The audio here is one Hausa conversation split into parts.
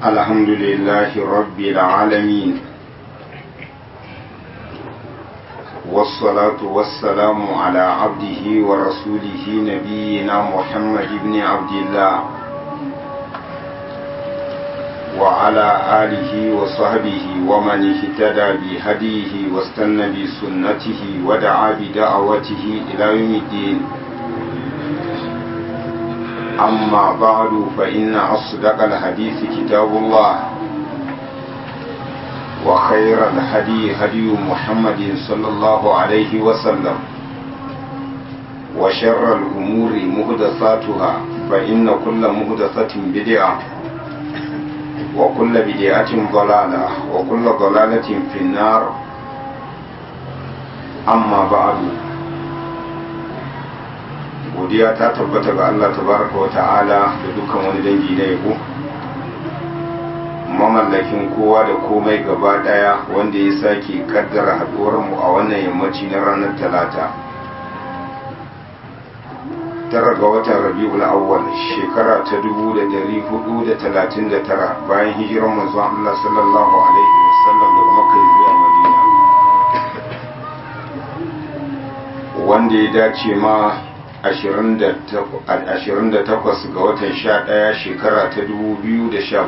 الحمد لله رب العالمين والصلاة والسلام على عبده ورسوله نبينا محمد بن عبد الله وعلى آله وصحبه ومن اهتدى بهديه واستنى بسنته ودعا بدعوته إلى يوم الدين أما بعد فإن أصدق الحديث كتاب الله وخير الهدي هدي محمد صلى الله عليه وسلم وشر الأمور مهدثاتها فإن كل مهدثة بدعة وكل بدعة ضلالة وكل ضلالة في النار أما بعد godiya ta tabbata ga Allah tabaraka wa ta'ala da dukkan wani dangi na yabo mamallakin kowa da komai gaba daya wanda ya sake kaddara haduwar mu a wannan yammaci na ranar talata tara ga watan rabi'ul awwal shekara ta 1439 bayan hijirar manzon Allah sallallahu alaihi wasallam daga makka zuwa madina wanda ya dace ma 28 ga watan 11 shekara ta 2017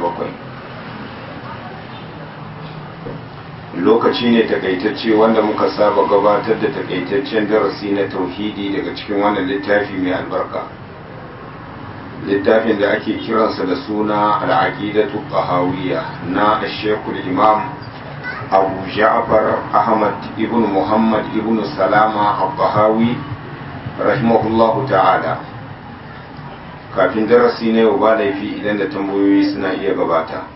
lokaci ne takaitacce wanda muka saba gabatar da takaitaccen darasi na tauhidi daga cikin wannan littafi mai albarka littafin da ake kiransa da suna al'aqidatu qahawiyya na shekul imam abu ja'far ahmad ibn muhammad ibn salama al-qahawi rahimahullahu ta'ala kafin darasi na yau ba laifi idan da tambayoyi suna iya gabata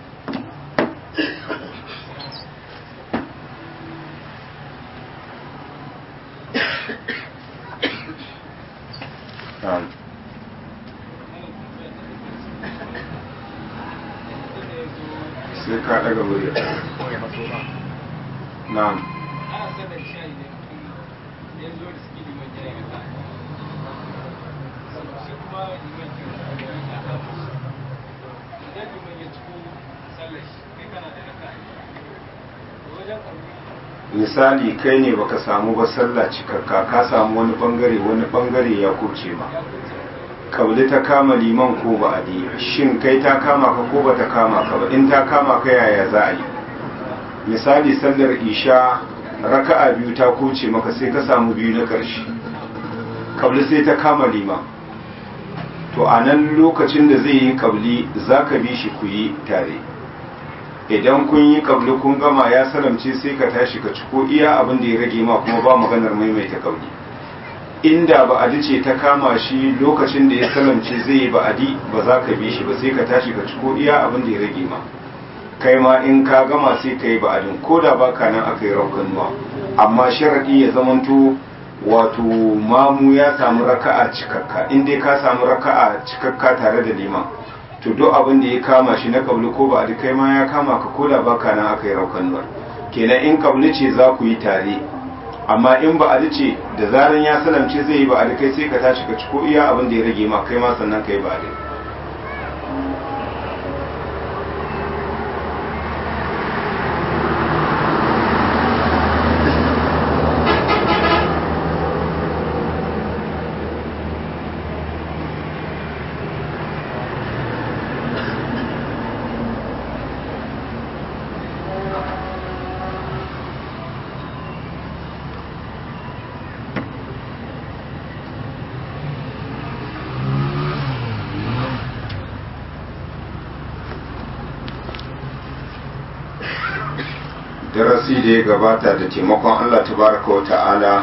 sai ka daga wuri na'am misali kai ne baka samu ba sallah cikakka ka samu wani bangare wani bangare ya kurce ma kauli ta kama liman ko ba adi shin kai ta kama ka ko ba ta kama ka ba in ta kama ka yaya za a yi misali sallar isha raka'a biyu ta kurce maka sai ka samu biyu na ƙarshe kabli sai ta kama liman to a nan lokacin da zai yi kabli za ka bi shi ku yi tare idan kun yi kabli kun gama ya salamce sai ka tashi ka ciko iya abin da ya rage ma kuma ba maganar maimaita kabli inda ba'adi ce ta kama shi lokacin da ya salamce zai yi ba'adi ba za ka bi shi ba sai ka tashi ka ciko iya abin da ya rage ma kai ma in ka gama sai ka yi ba'adin ko da ba ka nan aka yi raukanuwa amma sharaɗi ya zamanto wato mamu ya samu raka'a cikakka in dai ka samu raka'a cikakka tare da liman to duk abin da ya kama shi na kabli ko ba a kai ma ya kama ka ko da baka nan aka yi raukanuwar kenan in kabli ce za ku yi tare amma in ba a ce da zaran ya salamce zai yi ba a kai sai ka tashi ka ci ko iya abin da ya rage ma kai ma sannan ka yi ba a darasi da ya gabata da taimakon Allah tabaraka wa ta'ala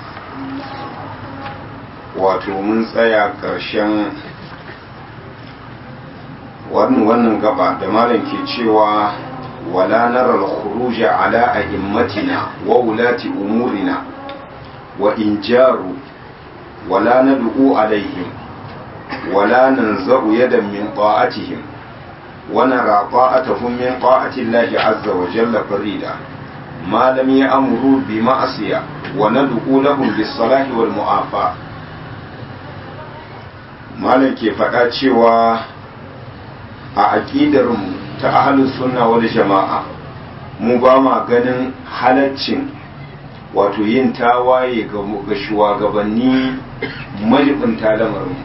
wato mun tsaya ƙarshen wannan wannan gaba da malam ke cewa wala nara al-khuruj ala a'immatina wa ulati umurina wa in jaru wala nad'u alaihim wala nanza'u yadan min ta'atihim ونرى طاعتهم من طاعة الله عز وجل فريدا ما لم يأمروا بمعصية وندعو لهم بالصلاح والمعافاة malam ke faɗa cewa a aƙidarmu ta ahalus sunna wal jama'a mu ba ma ganin halaccin wato yin tawaye ga shugabanni majibinta lamarin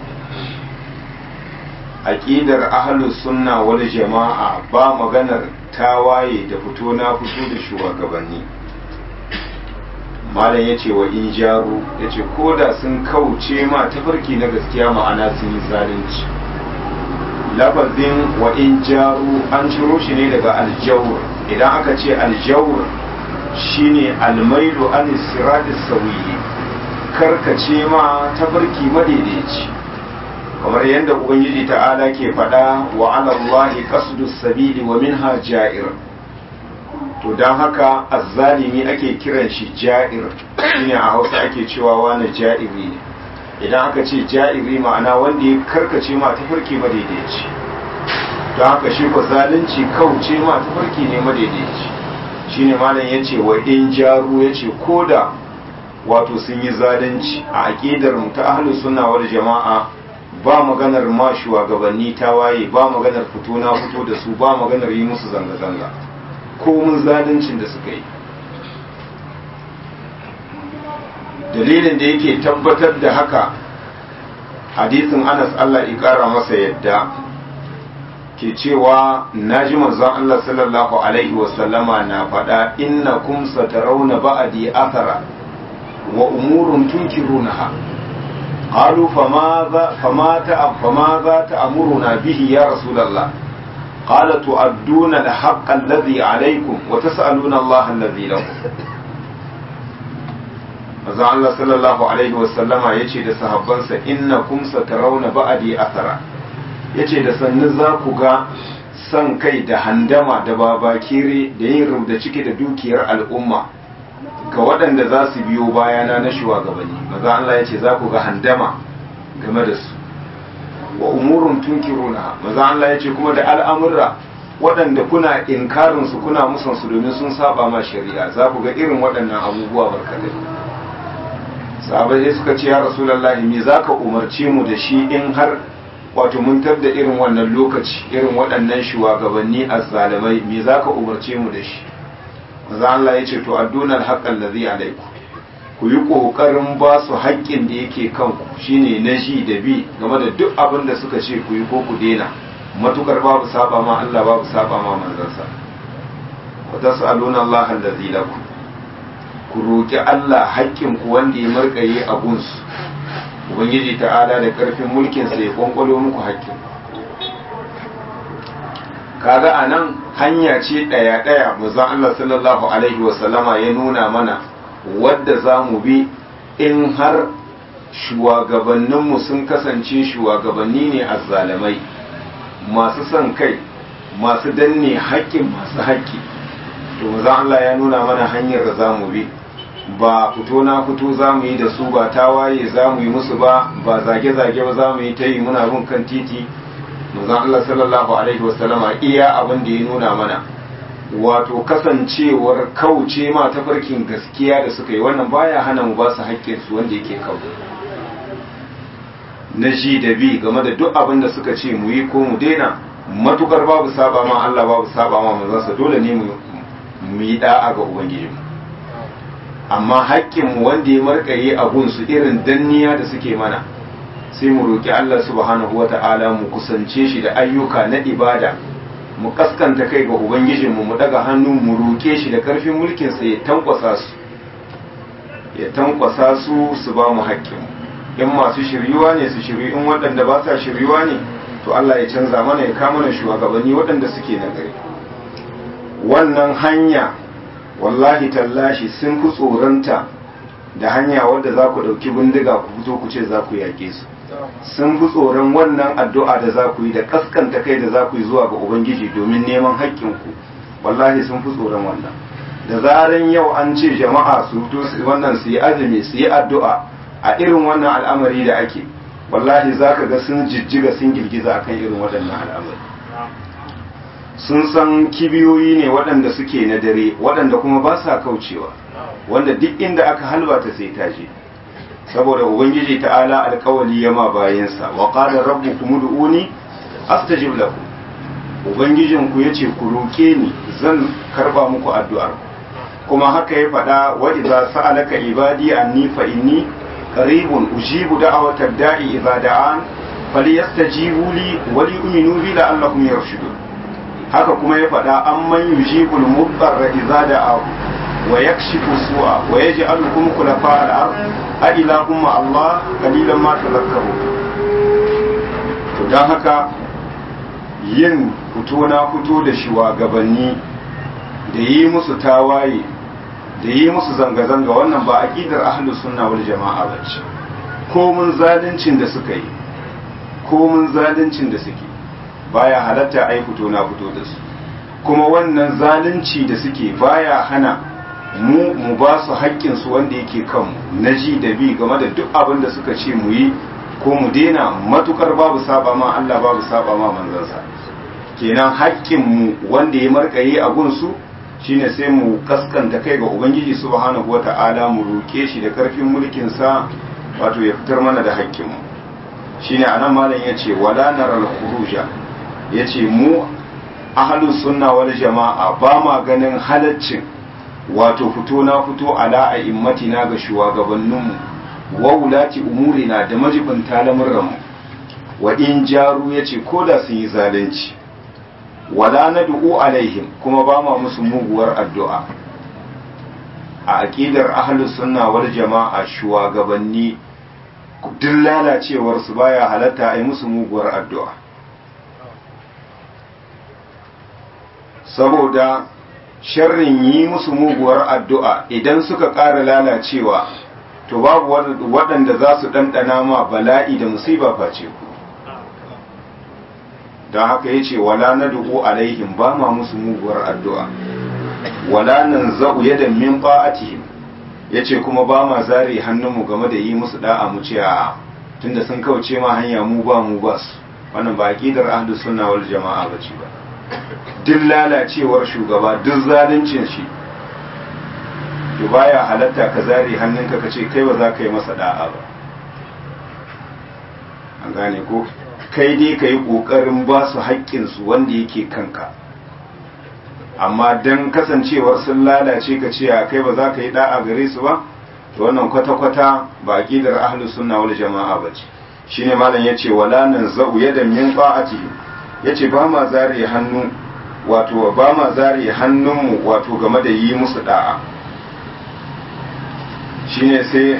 aƙidar ahalus sunna wal jama'a ba maganar tawaye da fito na fito da shugabanni malam ya ce wa in jaru ya ce ko da sun kauce ma tafarki na gaskiya ma'ana sun yi zalunci lafazin wa in jaru an ciro shi ne daga aljawur idan aka ce aljawur shine almailu an siratis sawiyi karkace ma tafarki madaidaici kamar yadda ubangiji ta'ala ke faɗa wa alallahi qasdus sabili wa minha ja'ir to don haka azzalimi ake kiran shi ja'ir shine a hausa ake cewa wani ja'iri ne idan aka ce ja'iri ma'ana wanda ya karkace ma tafarki madaidaici don haka shi ko zalunci kauce ma tafarki ne madaidaici shine malam ya ce wa in jaru ya ce ko da wato sun yi zalunci a aƙidar mu ta ahlus sunna wal jama'a ba maganar ma shugabanni ta waye ba maganar fito na fito da su ba maganar yi musu zanga-zanga komun zaluncin da suka yi dalilin da yake tabbatar da haka hadisin anas Allah ya kara masa yadda ke cewa naji manzon Allah sallallahu alaihi wasallama na faɗa innakum satarawna ba'di athara wa umurun tunkirunaha قالوا فماذا فما فماذا تأمرنا به يا رسول الله قال تؤدون الحق الذي عليكم وتسألون الله الذي لكم Maza Allah sallallahu Alaihi wasallama ya ce da sahabbansa inna kum satarauna ba'adi athara ya ce da sannu za ku ga san kai da handama da babakire da yin rubda ciki da dukiyar al'umma ga waɗanda za su biyo bayana na shugabanni maza Allah ya ce za ku ga handama game da su wa umurun tunkiruna maza Allah ya ce kuma da al'amurra waɗanda kuna inkarin su kuna musan su domin sun saba ma shari'a za ku ga irin waɗannan abubuwa barkatai sahabai suka ce ya rasulullahi me zaka umarce mu da shi in har wato mun da irin wannan lokaci irin waɗannan shugabanni azzalimai me zaka umarce mu da shi maza Allah ya ce to addunal haqqal ladhi alaikum ku yi ƙoƙarin ba su haƙƙin da yake kanku shine na ji da bi game da duk abin da suka ce ku yi ko ku daina matukar babu saba ma Allah babu saba ma manzansa wa tas'aluna Allah allazi lakum ku roki Allah haƙƙin ku wanda ya markaye a gunsu ubangiji ta'ala da karfin mulkin sa ya kwankwalo muku haƙƙin kaga anan hanya ce ɗaya ɗaya manzon Allah sallallahu alaihi wa sallama ya nuna mana wadda za mu bi in har shugabanninmu sun kasance shugabanni ne azzalamai masu son kai masu danne haƙƙin masu haƙƙi to maza Allah ya nuna mana hanyar da za mu bi ba fito na fito za mu yi da su ba tawaye za mu yi musu ba ba zage-zage ba za mu yi ta yi muna bin kan titi maza Allah sallallahu alaihi wasallama iya abin da ya nuna mana wato kasancewar kauce ma tafarkin gaskiya da suka yi wannan baya hana mu ba su haƙƙinsu wanda yake kawo na ji da bi game da duk abin da suka ce mu yi ko mu daina matukar babu saba ma Allah babu saba ma manzansa dole ne mu yi da'a ga ubangiji amma haƙƙin mu wanda ya markaye a gunsu irin danniya da suke mana sai mu roƙi Allah subhanahu wata'ala mu kusance shi da ayyuka na ibada mu kaskanta kai ga ubangijinmu mu daga hannu mu roƙe shi da ƙarfin mulkinsa ya tankwasa su ya tankwasa su su ba mu haƙƙinmu in masu shiryuwa ne su shiryu in waɗanda ba sa shiryuwa ne to Allah ya canza mana ya kama mana shugabanni waɗanda suke na gari wannan hanya wallahi tallashi sun fi tsoronta da hanya wadda za ku ɗauki bindiga ku fito ku ce za ku yaƙe su sun fi tsoron wannan addu'a da za ku yi da kaskanta kai da za ku yi zuwa ga Ubangiji domin neman haƙƙinku wallahi sun fi tsoron wannan da zaran yau an ce jama'a su fito wannan su yi azumi su yi addu'a a irin wannan al'amari da ake wallahi za ka ga sun jijjiga sun girgiza akan irin waɗannan al'amari sun san kibiyoyi ne waɗanda suke na dare waɗanda kuma ba sa kaucewa wanda duk inda aka halbata sai ta je saboda ubangiji ta'ala alkawali ya ma bayansa wa qala rabbukum ud'uni astajib lakum ubangijinku ya ce ku roƙe ni zan karba muku addu'ar kuma haka ya faɗa wa idza sa'alaka ibadi anni fa inni qaribun ujibu da'awatad da'i idza da'an falyastajibu li wa liyu'minu bi la'allahum yarshudun haka kuma ya faɗa amman yujibul mudarra idza da'a wa yakshifu su'a wa yaj'alukum khulafa al-ard a ilahum ma Allah qalilan ma tadhakkarun to dan haka yin fito na fito da shugabanni da yi musu tawaye da yi musu zanga-zanga wannan ba aqidar ahlus sunna wal jama'a bace ko mun zaluncin da suka yi ko mun zaluncin da suke baya halatta ai fito na fito da su kuma wannan zalunci da suke baya hana mu mu ba su haƙƙin su wanda yake kanmu na ji da bi game da duk abin da suka ce mu yi ko mu daina matukar babu saba ma Allah babu saba ma manzansa kenan haƙƙin mu wanda ya markaye a gunsu shine sai mu kaskanta kai ga ubangiji subhanahu wata'ala mu roke shi da karfin mulkin sa wato ya fitar mana da haƙƙin mu shine anan malam yace wala naral khuruja yace mu ahlus sunna wal jama'a ba ma ganin halaccin wato fito na fito ala a immatina ga shugabanninmu wa wulati umurina da majibinta lamurranmu wa in jaru yace ko da sun yi zalunci wala nad'u alaihim kuma ba ma musu muguwar addu'a a aqidar ahlus sunna wal jama'a shugabanni duk lalacewar su baya halatta ai musu muguwar addu'a saboda sharrin yi musu muguwar addu'a idan suka ƙara lalacewa to babu waɗanda za su ɗanɗana ma bala'i da musiba face ku don haka ya ce wala na dubu alaihim ba ma musu muguwar addu'a wala nan za'u yadda min ba'atihim ya ce kuma ba ma zare hannunmu game da yi musu da'a mu ce a tunda sun kauce ma hanya mu ba mu ba su wannan ba aƙidar ahlus sunna wal jama'a ba ce ba duk lalacewar shugaba duk zaluncin shi to baya halatta ka zare hannunka ka ce kai ba za ka yi masa da'a ba an gane ko kai dai ka yi ƙoƙarin ba su haƙƙinsu wanda yake kanka amma don kasancewar sun lalace ka ce kai ba za ka yi da'a gare su ba to wannan kwata-kwata ba aƙidar ahlus sunna wal jama'a ba ce shine malam yace wala nan za'u yadan min ba'atihi yace ba ma zare hannu wato ba ma zare hannunmu wato game da yi musu da'a shine sai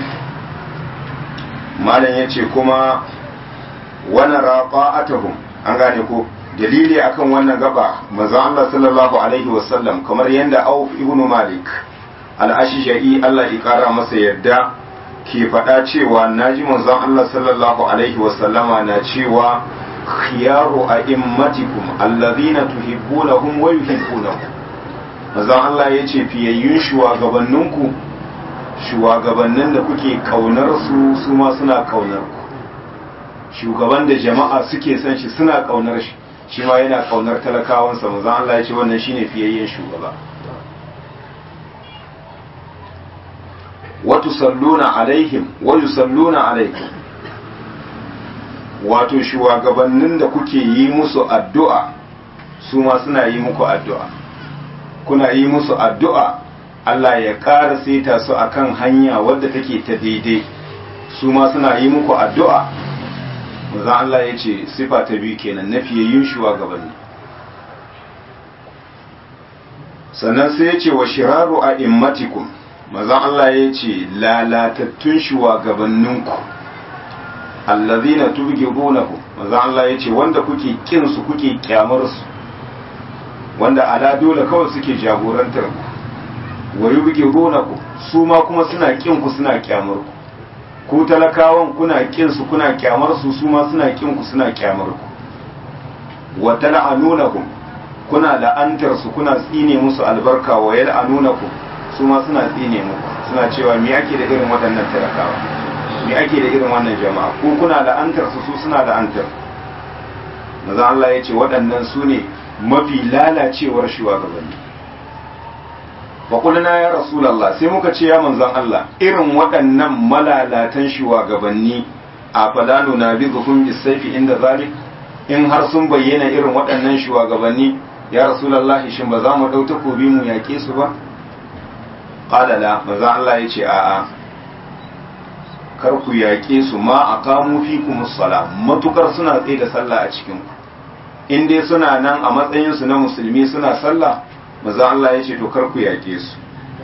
malam ya ce kuma wani raqa'atuhum an gane ko dalili akan wannan gaba manzo Allah sallallahu alaihi wasallam kamar yanda Auf ibn Malik al-Ashja'i Allah ya kara masa yadda ke faɗa cewa naji manzon Allah sallallahu alaihi wasallama na cewa khiyaru a'immatikum alladhina tuhibbunahum wa yuhibbunakum manzon Allah yace fiyayyun shugabanninku shugabannin da kuke kaunar su su ma suna kaunar ku shugaban da jama'a suke son shi suna kaunar shi shi ma yana kaunar talakawansa manzon Allah yace wannan shine fiyayyen shugaba wa tusalluna alaihim wa yusalluna alaikum wato shugabannin da kuke yi musu addu'a su ma suna yi muku addu'a kuna yi musu addu'a Allah ya ƙara saita su akan hanya wadda take ta daidai su ma suna yi muku addu'a mazan Allah ya ce sifa ta biyu kenan na fiye yin shugabanni sannan sai ya ce wa shiraru a immatikum mazan Allah ya ce lalatattun shugabanninku allazina tubghidunahum manzo Allah yace wanda kuke kin su kuke kyamar su wanda ala dole kawai suke jagorantar ku wa yubghidunakum su ma kuma suna kin ku suna kyamar ku ku talakawan kuna kin su kuna kyamar su su ma suna kin ku suna kyamar ku wa tal'anunahum kuna la'antar su kuna tsine musu albarka wa yal'anunakum su ma suna tsine muku suna cewa me yake da irin waɗannan talakawa me ake da irin wannan jama'a ko kuna la'antar su su suna la'antar maza Allah ya ce waɗannan su ne mafi lalacewar shugabanni faƙulina ya rasulallah sai muka ce ya manzan Allah irin waɗannan malalatan shugabanni a falanu na bi zuhun bisaifi inda zalik in har sun bayyana irin waɗannan shugabanni ya rasulullahi shin ba za mu ɗau takobi mu yaƙe su ba qala la manzo Allah ya ce a'a kar ku yaƙe su ma aqamu fikum as-sala matukar suna tsaye da sallah a cikin ku in dai suna nan a matsayin su na musulmi suna sallah manzo Allah ya ce to kar ku yaƙe su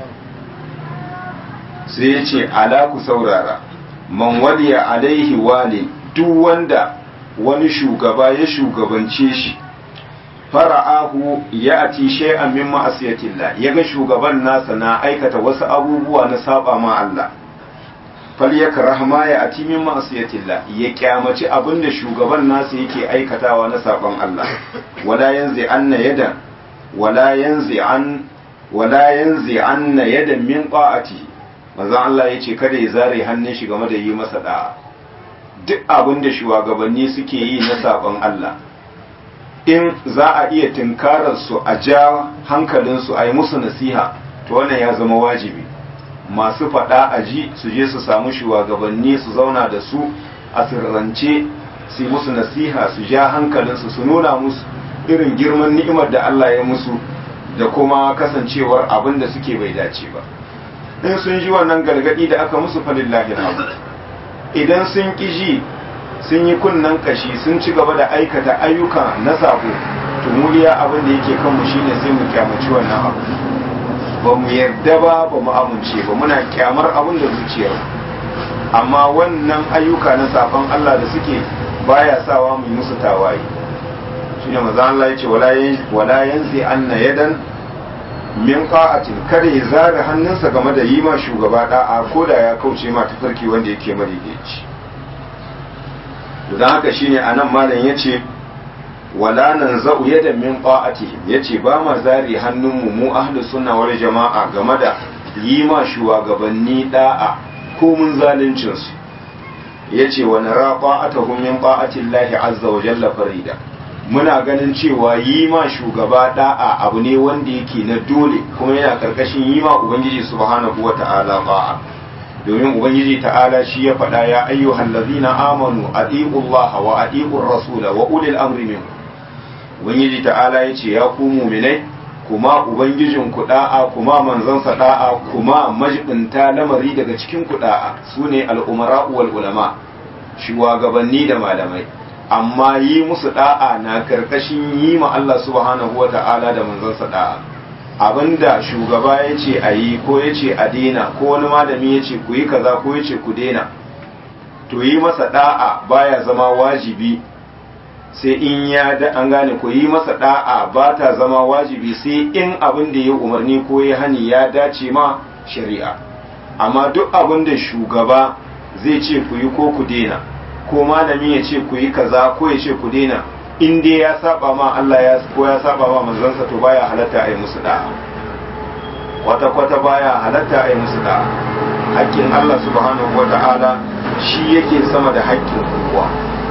sai ya ce ala ku saurara man waliya alaihi wali duk wanda wani shugaba ya shugabance shi fara'ahu ya ati shay'an min ma'asiyatillah yaga shugaban nasa na aikata wasu abubuwa na saba ma Allah falyakrah ma ya ati min ma'asiyatillah ya kyamaci abinda shugaban nasa yake aikatawa na saban Allah wala yanzi anna yada wala yanzi an wala yanzi anna yada min ta'ati manzon Allah yace kada ya zare hannun shi game da yi masa da'a duk abinda shugabanni suke yi na saban Allah in za a iya tunkarar su a ja hankalinsu a yi musu nasiha to wannan ya zama wajibi masu faɗa a ji su je su samu shugabanni su zauna da su a sirrance su yi musu nasiha su ja hankalinsu su nuna musu irin girman ni'imar da Allah ya musu da kuma kasancewar abin da suke bai dace ba in sun ji wannan gargadi da aka musu falillahi alhamd idan sun ƙi ji sun yi kunnen kashi sun ci gaba da aikata ayyuka na sabo to muliya abin da yake kanmu shine sai mu kyamaci wannan abu ba mu yarda ba ba mu amince ba muna kyamar abin da zuciyar amma wannan ayyuka na sabon Allah da suke baya sawa mu yi musu tawaye shine manzo Allah yace wala yanzi anna yadan min qa'atin kada ya zare hannunsa game da yi ma shugaba da'a ko da ya kauce ma tafarki wanda yake madaidaici don haka shine anan malam yace wala nan za'u yadan min qa'atihim yace ba ma zari hannunmu mu ahlus sunna wal jama'a game da yi ma shugabanni da'a ko mun zaluncin su yace wa nara qa'atuhum min qa'ati Allah azza wa jalla farida muna ganin cewa yi ma shugaba da'a abu ne wanda yake na dole kuma yana karkashin yi ma ubangiji subhanahu wata'ala ba'a domin ubangiji ta'ala shi ya faɗa ya ayyuhal ladzina amanu atiiu Allah wa atiiu rasula wa ulil amri minkum ubangiji ta'ala yace ya ku mu'minai kuma ubangijin ku da'a kuma manzansa da'a kuma majibinta lamari daga cikin ku da'a sune al-umara wal ulama shugabanni da malamai amma yi musu da'a na karkashin yi ma Allah subhanahu wa ta'ala da manzansa da'a abinda shugaba ya ce a yi ko ya ce a daina ko wani malami ya ce ku yi kaza ko ya ce ku daina to yi masa da'a baya zama wajibi sai in ya da an gane ko yi masa da'a ba ta zama wajibi sai in abin da ya umarni ko ya hani ya dace ma shari'a amma duk abin da shugaba zai ce ku yi ko ku daina ko malami ya ce ku yi kaza ko ya ce ku daina in dai ya saba ma Allah ya ko ya saba ma manzansa to baya halatta a yi musu da'a kwata kwata baya halatta a yi musu da'a haƙƙin Allah subhanahu wa ta'ala shi yake sama da haƙƙin kowa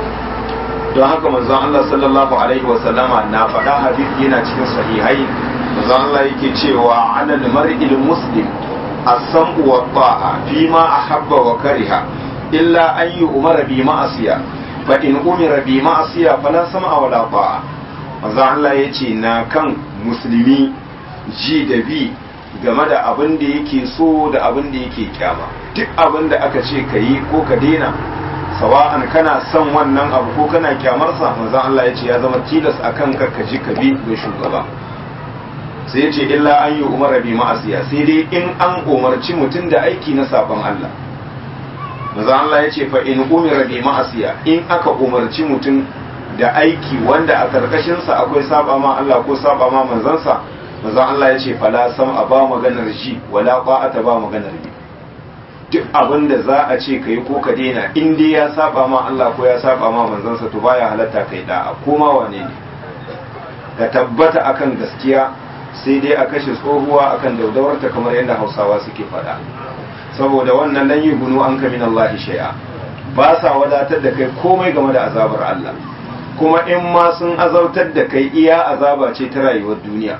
don haka manzon Allah sallallahu alaihi wa sallama na faɗa hadisi yana cikin sahihai manzon Allah yake cewa alal mar'il muslim as-sam'u wa ta'a fi ma ahabba wa kariha illa an yi umara bi ma'asiya fa in umira bi ma'asiya fala sam'a wala ta'a manzo Allah yace na kan musulmi ji da bi game da abin da yake so da abin da yake kyama duk abin da aka ce ka yi ko ka daina sawa'an kana son wannan abu ko kana kyamarsa manzo Allah yace ya zama tilas akan ka ka ji ka bi ga shugaba sai yace illa an yi umara bi ma'asiya sai dai in an umarci mutum da aiki na sabon Allah maza Allah ya ce fa in umira bi ma'asiya in aka umarci mutum da aiki wanda a karkashinsa akwai saba ma Allah ko saba ma manzansa maza Allah ya ce fala sam a ba maganar ji wala qa'ata ba maganar bi duk abin da za a ce kai ko ka daina in dai ya saba ma Allah ko ya saba ma manzansa to baya halatta kai da'a ko ma wane ne ka tabbata akan gaskiya sai dai a kashe tsohuwa akan daudawarta kamar yadda Hausawa suke faɗa saboda wannan lan yi gunu an kamin Allah shay'a ba sa wadatar da kai komai game da azabar Allah kuma in ma sun azautar da kai iya azaba ce ta rayuwar duniya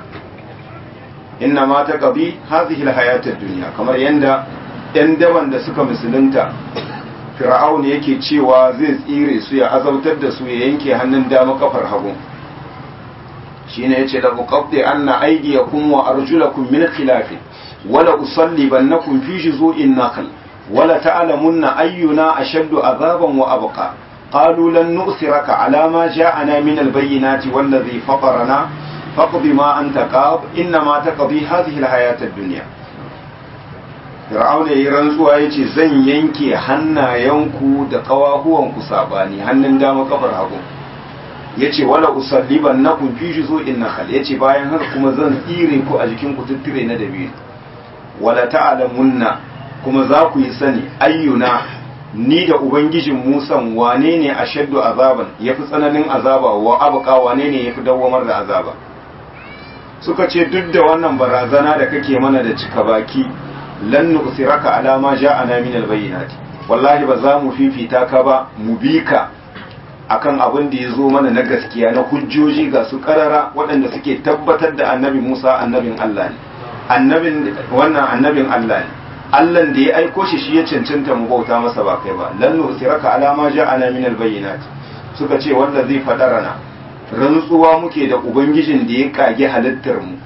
inna ma ta qabi hadhihi alhayatad dunya kamar yanda yan daban da suka musulunta fir'aun yake cewa zai tsire su ya azautar da su ya yanke hannun dama kafar hagu shine yace la uqaddi anna aydiyakum wa arjulakum min khilaf wala usallibannakum fi juzu'in nakhl wala ta'lamunna ayyuna ashaddu azaban wa abqa قالوا لن نؤثرك على ما جاءنا من البينات والذي فطرنا فاقض ما أنت قاض إنما تقضي هذه الحياة الدنيا Fir'auna ya rantsuwa ya ce zan yanke hannayenku da ƙawahuwanku saɓani hannun dama kafar hagu ya ce wala usalliban na kun fi shi zo in nakal ya ce bayan haka kuma zan tsire ku a jikin ku tuttire na dabiru wala ta'alamunna kuma za ku yi sani ayyuna ni da ubangijin musan wane ne a shaddu azaban ya fi tsananin azaba wa abuka wane ne ya fi dawwamar da azaba suka ce duk da wannan barazana da kake mana da cika baki lan nusiraka ala ma ja'ana min albayyinati wallahi ba za mu fifita ka ba mu bi ka akan abin da ya zo mana na gaskiya na hujjoji ga su karara waɗanda suke tabbatar da annabi Musa annabin Allah ne annabin wannan annabin Allah ne Allah da ya aiko shi shi ya cancanta mu bauta masa ba kai ba lan nusiraka ala ma ja'ana min albayyinati suka ce wanda zai fadarana rantsuwa muke da ubangijin da ya kage halittar mu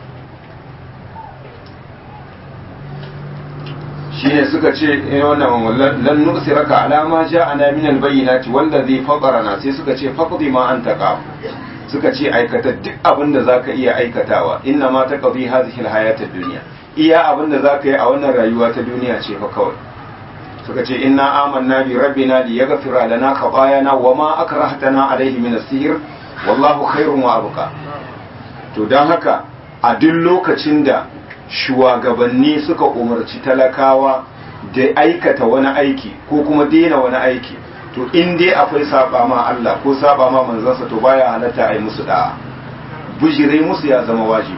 shine suka ce wannan lan nusiraka ala ma ja'ana min albayyinati wallazi fatarana sai suka ce faqdi ma anta qaf suka ce aikata duk abin da zaka iya aikatawa inna ma taqdi hadhihi alhayatad dunya iya abin da zaka yi a wannan rayuwa ta duniya ce fa kawai suka ce inna amanna bi rabbina liyaghfira lana khatayana wama akrahtana alayhi min as-sihr wallahu khairun wa abqa to dan haka a duk lokacin da shugabanni suka umarci talakawa da aikata wani aiki ko kuma daina wani aiki to in dai akwai saba ma Allah ko saba ma manzansa to baya halatta a yi musu da'a bujire musu ya zama wajibi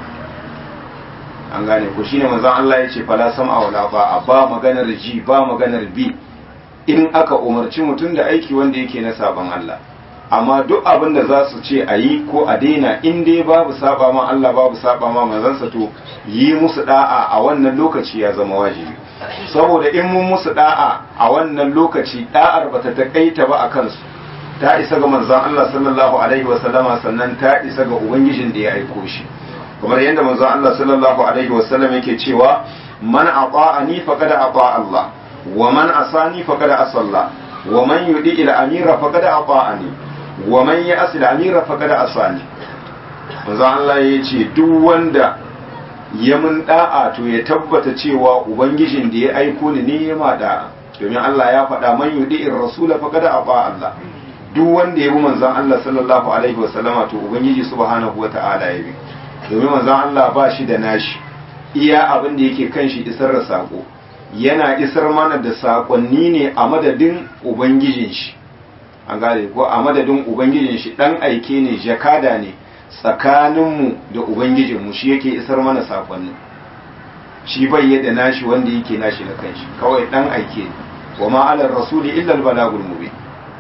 an gane ko shine manzon Allah ya ce fala sam'a wala ba ba maganar ji ba maganar bi in aka umarci mutum da aiki wanda yake na saban Allah amma duk abin da za su ce a yi ko a daina in dai babu saba ma Allah babu saba ma manzansa to yi musu da'a a wannan lokaci ya zama wajibi saboda in mun musu da'a a wannan lokaci da'ar bata takaita ba a kansu ta isa ga manzon Allah sallallahu alaihi wa sallama sannan ta isa ga ubangijin da ya aiko shi kamar yadda manzon Allah sallallahu alaihi wa sallam yake cewa man ata'ani faqad ata Allah wa man asani faqad asalla wa man yudi ila amira faqad ata'ani wa man ya asil amira faqad asani manzo Allah ya ce duk wanda ya mun da'a to ya tabbata cewa ubangijin da ya aiko ni ne ya ma da'a domin Allah ya faɗa man yudi'ir rasula faqad aba Allah duk wanda ya bi manzon Allah sallallahu alaihi wasallama to ubangiji subhanahu wata'ala ya bi domin manzon Allah ba shi da nashi iya abin da yake kan shi isar da sako yana isar mana da sakonni ne a madadin ubangijin shi an gane ko a madadin ubangijin shi dan aike ne jakada ne tsakaninmu da ubangijinmu shi yake isar mana sakonni shi bai yadda nashi wanda yake nashi na kanshi kawai dan aike ne wa ma ala rasuli illa al balagul mubin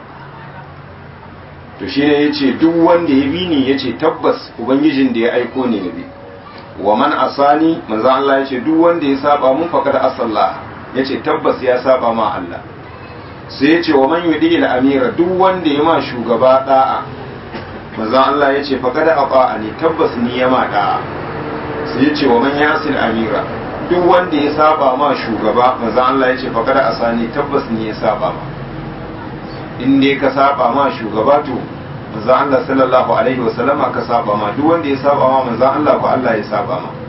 to shi ne yace duk wanda ya bi ni yace tabbas ubangijin da ya aiko ne ne wa man asani manzo Allah yace duk wanda ya saba mun faqad asalla yace tabbas ya saba ma Allah sai ya ce wa man yudi ila amira duk wanda ya ma shugaba da'a manzon Allah ya ce fa kada aqa ani tabbas ni ya ma da'a sai ya ce wa man yasil amira duk wanda ya saba ma shugaba manzon Allah ya ce fa kada asani tabbas ni ya saba ma in dai ka saba ma shugaba to manzon Allah sallallahu alaihi wasallama ka saba ma duk wanda ya saba ma manzon Allah ko Allah ya saba ma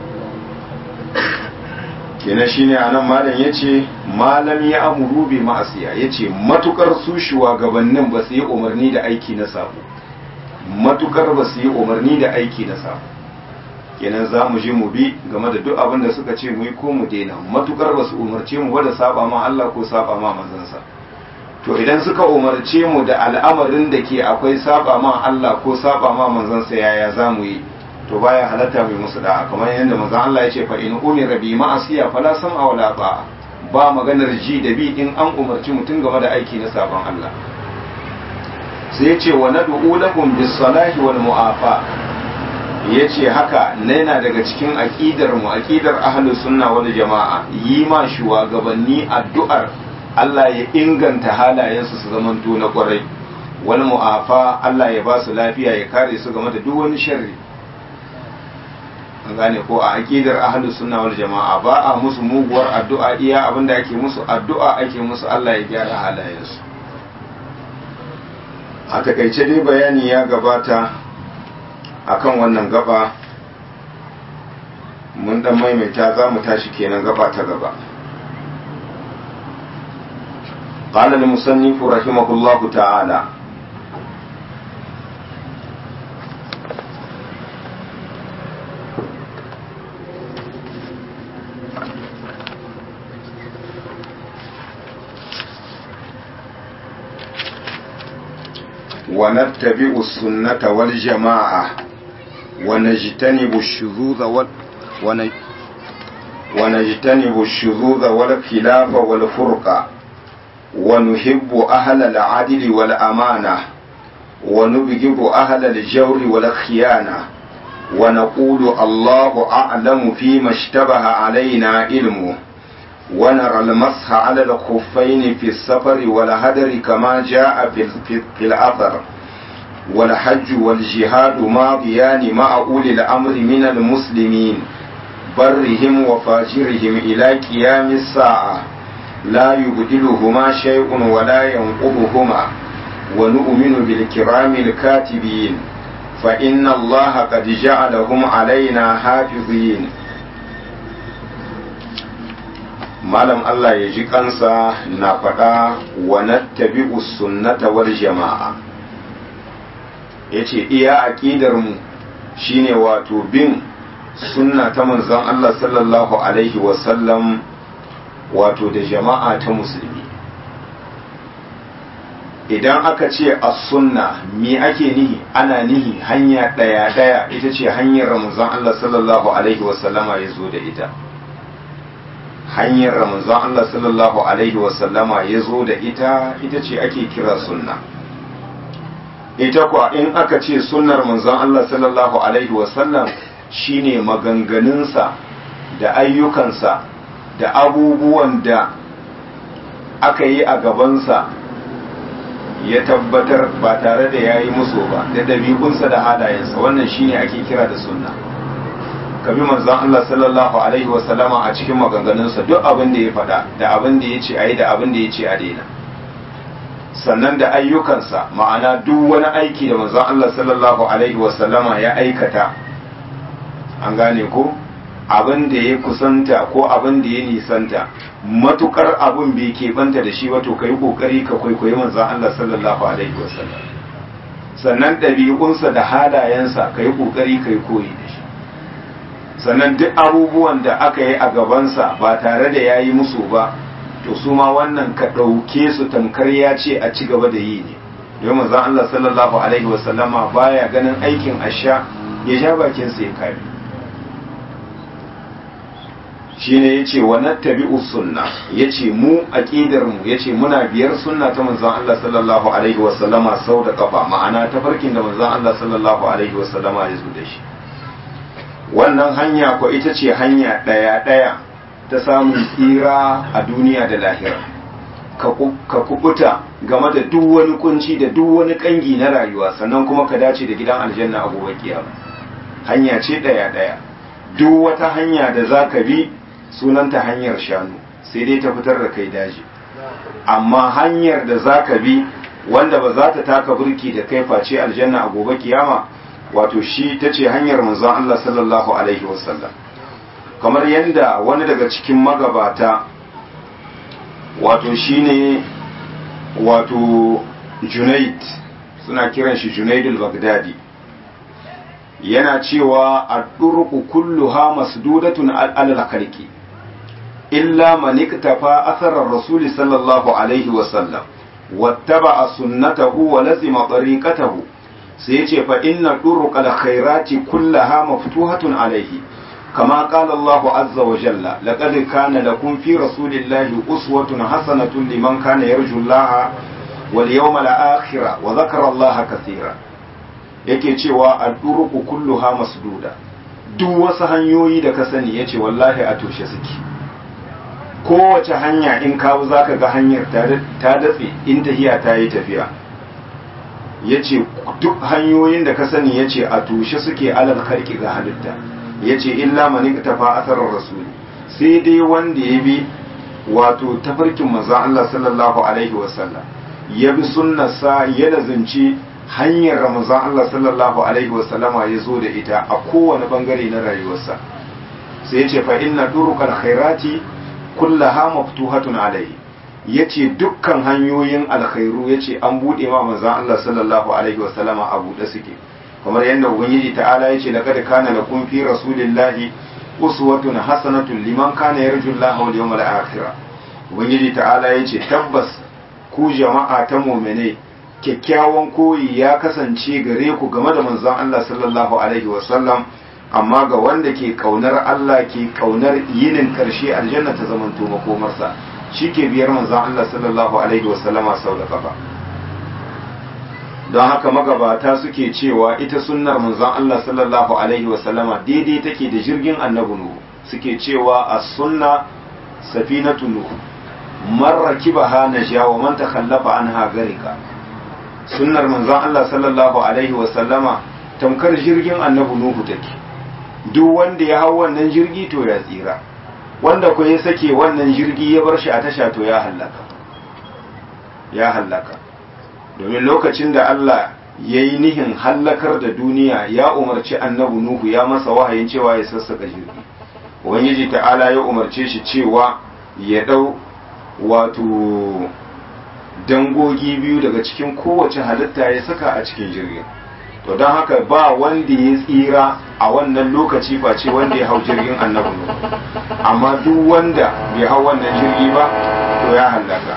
kenan shine anan malam yace malam ya amuru bi ma'asiya yace matukar su shugabannin ba su yi umarni da aiki na sabo matukar ba su yi umarni da aiki na sabo kenan za mu je mu bi game da duk abin da suka ce mu yi ko mu daina matukar ba su umarce mu ba da saba ma Allah ko saba ma manzansa to idan suka umarce mu da al'amarin da ke akwai saba ma Allah ko saba ma manzansa yaya za mu yi to baya halatta mai musu da'a kamar yadda manzon Allah ya ce fa in umira bi ma'asiya fala sam'a wala ba'a ba maganar ji da bi in an umarci mutum game da aiki na sabon Allah sai ya ce wa nad'u lahum bis salahi wal mu'afa yace haka yana daga cikin aqidar mu aqidar ahlus sunna wal jama'a yi ma shugabanni addu'ar Allah ya inganta halayensu su zamanto na kwarai wal mu'afa Allah ya ba su lafiya ya kare su game da duk wani sharri an gane ko a aqidar ahlus sunna wal jama'a ba a musu muguwar addu'a iya abinda ake musu addu'a ake musu Allah ya gyara halayensu a takaice dai bayani ya gabata akan wannan gaba mun dan maimaita za mu tashi kenan gaba ta gaba قال المصنف رحمه الله تعالى ونتبع السنة والجماعة ونجتنب الشذوذ وال... ون... ونجتنب الشذوذ والخلاف والفرقة ونحب أهل العدل والأمانة ونبغض أهل الجور والخيانة ونقول الله أعلم فيما اشتبه علينا علمه ونرى المسح على الخفين في السفر والهدر كما جاء في, في, في الأثر والحج والجهاد ماضيان مع أولي الأمر من المسلمين برهم وفاجرهم إلى قيام الساعة لا يبدلهما شيء ولا ينقضهما ونؤمن بالكرام الكاتبين فإن الله قد جعلهم علينا حافظين malam Allah ya ji kansa na faɗa wa nattabi'u sunnata wal jama'a yace iya aqidar mu shine wato bin sunna ta manzon Allah sallallahu alaihi wa sallam wato da jama'a ta musulmi idan aka ce as-sunna me ake nihi ana nihi hanya daya daya ita ce hanyar manzon Allah sallallahu alaihi wa sallama ya zo da ita hanyar ramazan Allah sallallahu Alaihi wasallama ya zo da ita ita ce ake kira sunna ita kuwa in aka ce sunnar manzon Allah sallallahu Alaihi wasallam shine maganganunsa da ayyukansa da abubuwan da aka yi a gabansa ya tabbatar ba tare da ya yi musu ba da ɗabi'unsa da halayensa wannan shine ake kira da sunna ka bi manzon Allah sallallahu alaihi wasallama a cikin maganganunsa duk abin da ya faɗa da abin da ya ce a yi da abin da ya ce a daina sannan da ayyukansa ma'ana duk wani aiki da manzon Allah sallallahu alaihi wasallama ya aikata an gane ko abin da ya kusanta ko abin da ya nisanta matukar abin bai keɓanta da shi wato ka yi ƙoƙari ka kwaikwayi manzon Allah sallallahu alaihi wasallam sannan ɗabi'unsa da halayensa ka yi ƙoƙari ka yi koyi da shi sannan duk abubuwan da aka yi a gabansa ba tare da ya yi musu ba to su ma wannan ka ɗauke su tamkar ya ce a ci gaba da yi ne domin manzon Allah sallallahu alaihi wasallama baya ganin aikin asha ya sha bakinsa ya kare shine yace wa nattabi'u sunna yace mu aqidar mu yace muna biyar sunna ta manzon Allah sallallahu alaihi wasallama sau da kafa ma'ana tafarkin da manzon Allah sallallahu alaihi wasallama ya zo da shi wannan hanya ko ita ce hanya ɗaya ɗaya ta samun tsira a duniya da lahira ka kubuta game da duk wani kunci da duk wani kangi na rayuwa sannan kuma ka dace da gidan aljanna abubuwa kiyama hanya ce ɗaya ɗaya duk wata hanya da za ka bi sunanta hanyar shanu sai dai ta fitar da kai daji amma hanyar da za ka bi wanda ba za ta taka burki da kai face aljanna a gobe kiyama wato shi ta ce hanyar manzon Allah sallallahu alaihi wasallam kamar yadda wani daga cikin magabata wato shine wato junaid suna kiran shi junaidul bagdadi yana cewa ad-durqu kulluha masdudatun alal khalqi illa man iktafa athara ar-rasul sallallahu alaihi wasallam wattaba'a sunnatahu wa lazima tariqatahu sai yace fa inna turuqal khairati kullaha maftuhatun alaihi kama qala Allah azza wa jalla laqad kana lakum fi rasulillahi uswatun hasanatun liman kana yarju Allah wal yawmal akhir wa dhakara Allah kathira yake cewa ad-turuqu kulluha masduda duk wasu hanyoyi da ka sani yace wallahi a toshe suke kowace hanya in kawo za ka ga hanyar ta datse in tahiya ta yi tafiya ya ce duk hanyoyin da ka sani ya ce a tushe suke alal karki ga halitta ya ce illa mani ta fa asarar rasuli sai dai wanda ya bi wato tafarkin maza Allah sallallahu alaihi wasallam ya bi sunnarsa ya lazimci hanyar ramazan Allah sallallahu alaihi wasallama ya zo da ita a kowane bangare na rayuwarsa sai ya ce fa inna durukal khairati kullaha maftuhatun alaihi yace dukkan hanyoyin alkhairu yace an bude ma manzon Allah sallallahu alaihi wasallama a bude suke kamar yadda ubangiji ta'ala yace laqad kana lakum fi rasulillahi uswatun hasanatun liman kana yarju Allah wal yawmal akhir ubangiji ta'ala yace tabbas ku jama'a ta mu'mine kyakkyawan koyi ya kasance gare ku game da manzon Allah sallallahu alaihi wasallam amma ga wanda ke kaunar Allah ke kaunar yinin karshe aljanna ta zamanto makomarsa shi ke biyar manzon Allah sallallahu alaihi wasallama sau da kafa don haka magabata suke cewa ita sunnar manzon Allah sallallahu alaihi wasallama daidai take da jirgin annabi nuhu suke cewa as-sunna safinatu nuhu man rakibaha naja wa man takhallafa anha garika sunnar manzon Allah sallallahu alaihi wasallama tamkar jirgin annabi nuhu take duk wanda ya hau wannan jirgi to ya tsira wanda ko ya sake wannan jirgi ya bar shi a tasha to ya hallaka ya hallaka domin lokacin da Allah ya yi nihin hallakar da duniya ya umarci annabi Nuhu ya masa wahayin cewa ya sassaka jirgi ubangiji ta'ala ya umarce shi cewa ya ɗau wato dangogi biyu daga cikin kowace halitta ya saka a cikin jirgin to don haka ba wanda ya tsira a wannan lokaci face wanda ya hau jirgin annabi Nuhu amma duk wanda bai hau wannan jirgi ba to ya hallaka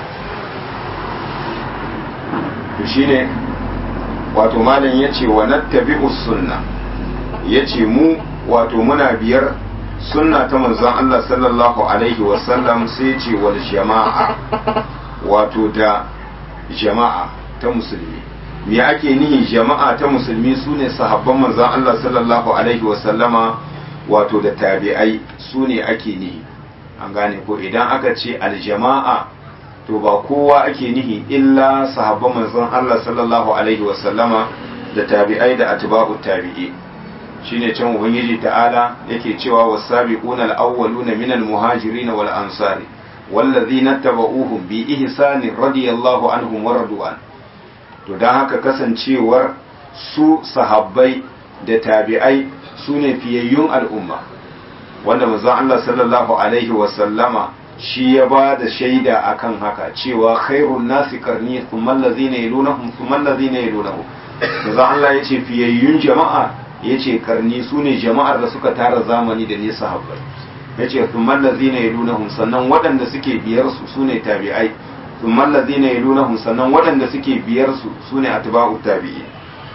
to shine wato malam yace wa nattabi'us sunna yace mu wato muna biyar sunna ta manzon Allah sallallahu alaihi wasallam sai yace wal jama'a wato da jama'a ta musulmi me ake nihi jama'a ta musulmi sune sahabban manzon Allah sallallahu alaihi wasallama wato da tabi'ai sune ake nihi an gane ko idan aka ce aljama'a to ba kowa ake nihi illa sahabban manzon Allah sallallahu alaihi wasallama da tabi'ai da atba'u tabi'i shine can ubangiji ta'ala yake cewa was-sabiquna al-awwaluna minal muhajirin wal ansari wallazina tabauhum bi ihsani radiyallahu anhum wa radu'an to dan haka kasancewar su sahabbai da tabi'ai sune fiyayyun al'umma wanda manzon Allah sallallahu alaihi wasallama shi ya ba da shaida akan haka cewa khairun nasi karni thumma allazina yalunahum thumma allazina yalunahum manzo Allah yace fiyayyun jama'a yace karni sune jama'ar da suka tara zamani da ne sahabbai yace thumma allazina yalunahum sannan waɗanda suke biyar su sune tabi'ai thumma allazina yalunahum sannan waɗanda suke biyar su sune atba'u tabi'i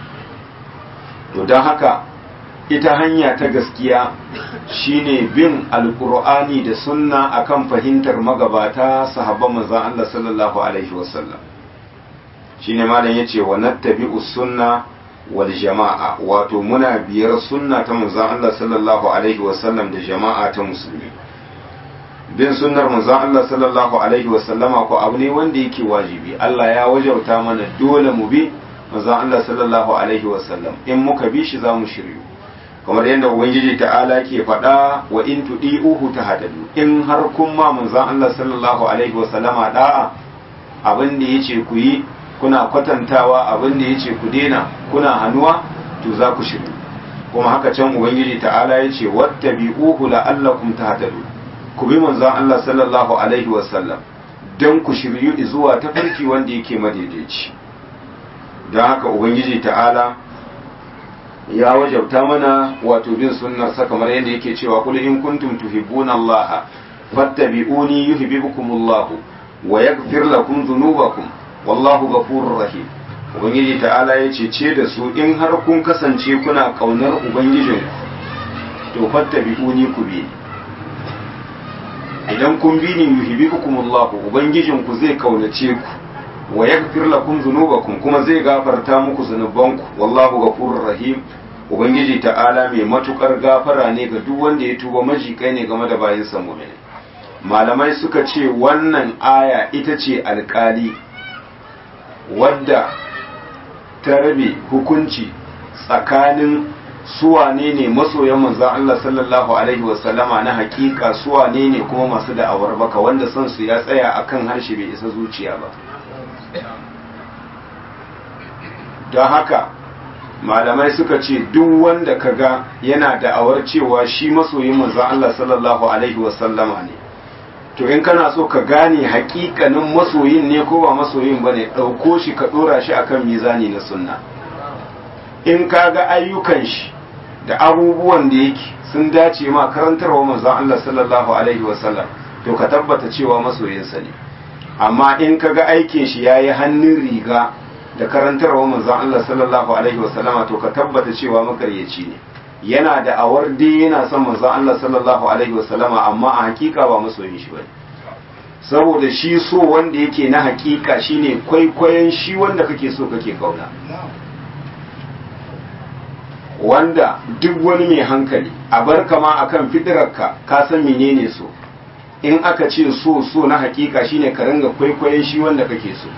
to dan haka ita hanya ta gaskiya shine bin alkur'ani da sunna akan fahimtar magabata sahabban manzon Allah sallallahu alaihi wasallam shine malam yace wa nattabi'us sunna wal jama'a wato muna biyar sunna ta manzon Allah sallallahu alaihi wasallam da jama'a ta musulmi bin sunnar manzon Allah sallallahu alaihi wasallama ko abu ne wanda yake wajibi Allah ya wajauta mana dole mu bi manzon Allah sallallahu alaihi wasallam in muka bi shi za mu shiryu kamar yadda ubangiji ta'ala ke faɗa wa in tudi'uhu tahtadu in har kun ma manzon Allah sallallahu alaihi wa sallama da'a abin da yace ku yi kuna kwatantawa abin da yace ku dena kuna hanuwa to za ku shiru kuma haka can ubangiji ta'ala yace wattabi'uhu la'allakum tahtadu ku bi manzon Allah sallallahu alaihi wa sallam dan ku shiryu zuwa tafarki wanda yake madaidaici don haka ubangiji ta'ala ya wajabta mana wato bin sunnarsa kamar yadda yake cewa kul in kuntum tuhibbuna Allah fattabi'uni yuhibbukumullahu wa yaghfir lakum dhunubakum wallahu ghafurur rahim ubangiji ta'ala ya ce ce da su in har kun kasance kuna kaunar ubangijin to fattabi'uni ku bi idan kun bi ni yuhibbukumullahu ubangijin ku zai kaunace ku wa yaghfir lakum dhunubakum kuma zai gafarta muku zunubanku wallahu ghafurur rahim ubangiji ta'ala mai matukar gafara ne ga duk wanda ya tuba majikai ne game da bayin sa mu'mini malamai suka ce wannan aya ita ce alkali wadda ta rabe hukunci tsakanin suwane ne masoyan manzan Allah sallallahu Alaihi wasallama na hakika suwane ne kuma masu da'awar baka wanda son su ya tsaya akan harshe bai isa zuciya ba don haka malamai suka ce duk wanda kaga yana da'awar cewa shi masoyin manzan Allah sallallahu Alaihi wasallama ne to in kana so ka gane hakikanin masoyin ne ko ba masoyin ba ne ɗauko shi ka ɗora shi akan mizani na sunna in ka ga ayyukan shi da abubuwan da yake sun dace ma karantarwa manzon Allah sallallahu alaihi wasallam to ka tabbata cewa masoyinsa ne amma in ka ga aikin shi yayi hannun riga da karantarwa manzon Allah sallallahu alaihi wasallam to ka tabbata cewa makaryaci ne yana da awar dai yana son manzon Allah sallallahu alaihi wasallam amma a hakika ba masoyin shi bane saboda shi so wanda yake na hakika shine kwaikwayon shi wanda kake so kake kauna wanda duk wani mai hankali a bar kama akan fitirarka ka san menene so in aka ce so so na hakika shine ka ringa kwaikwayon shi wanda kake so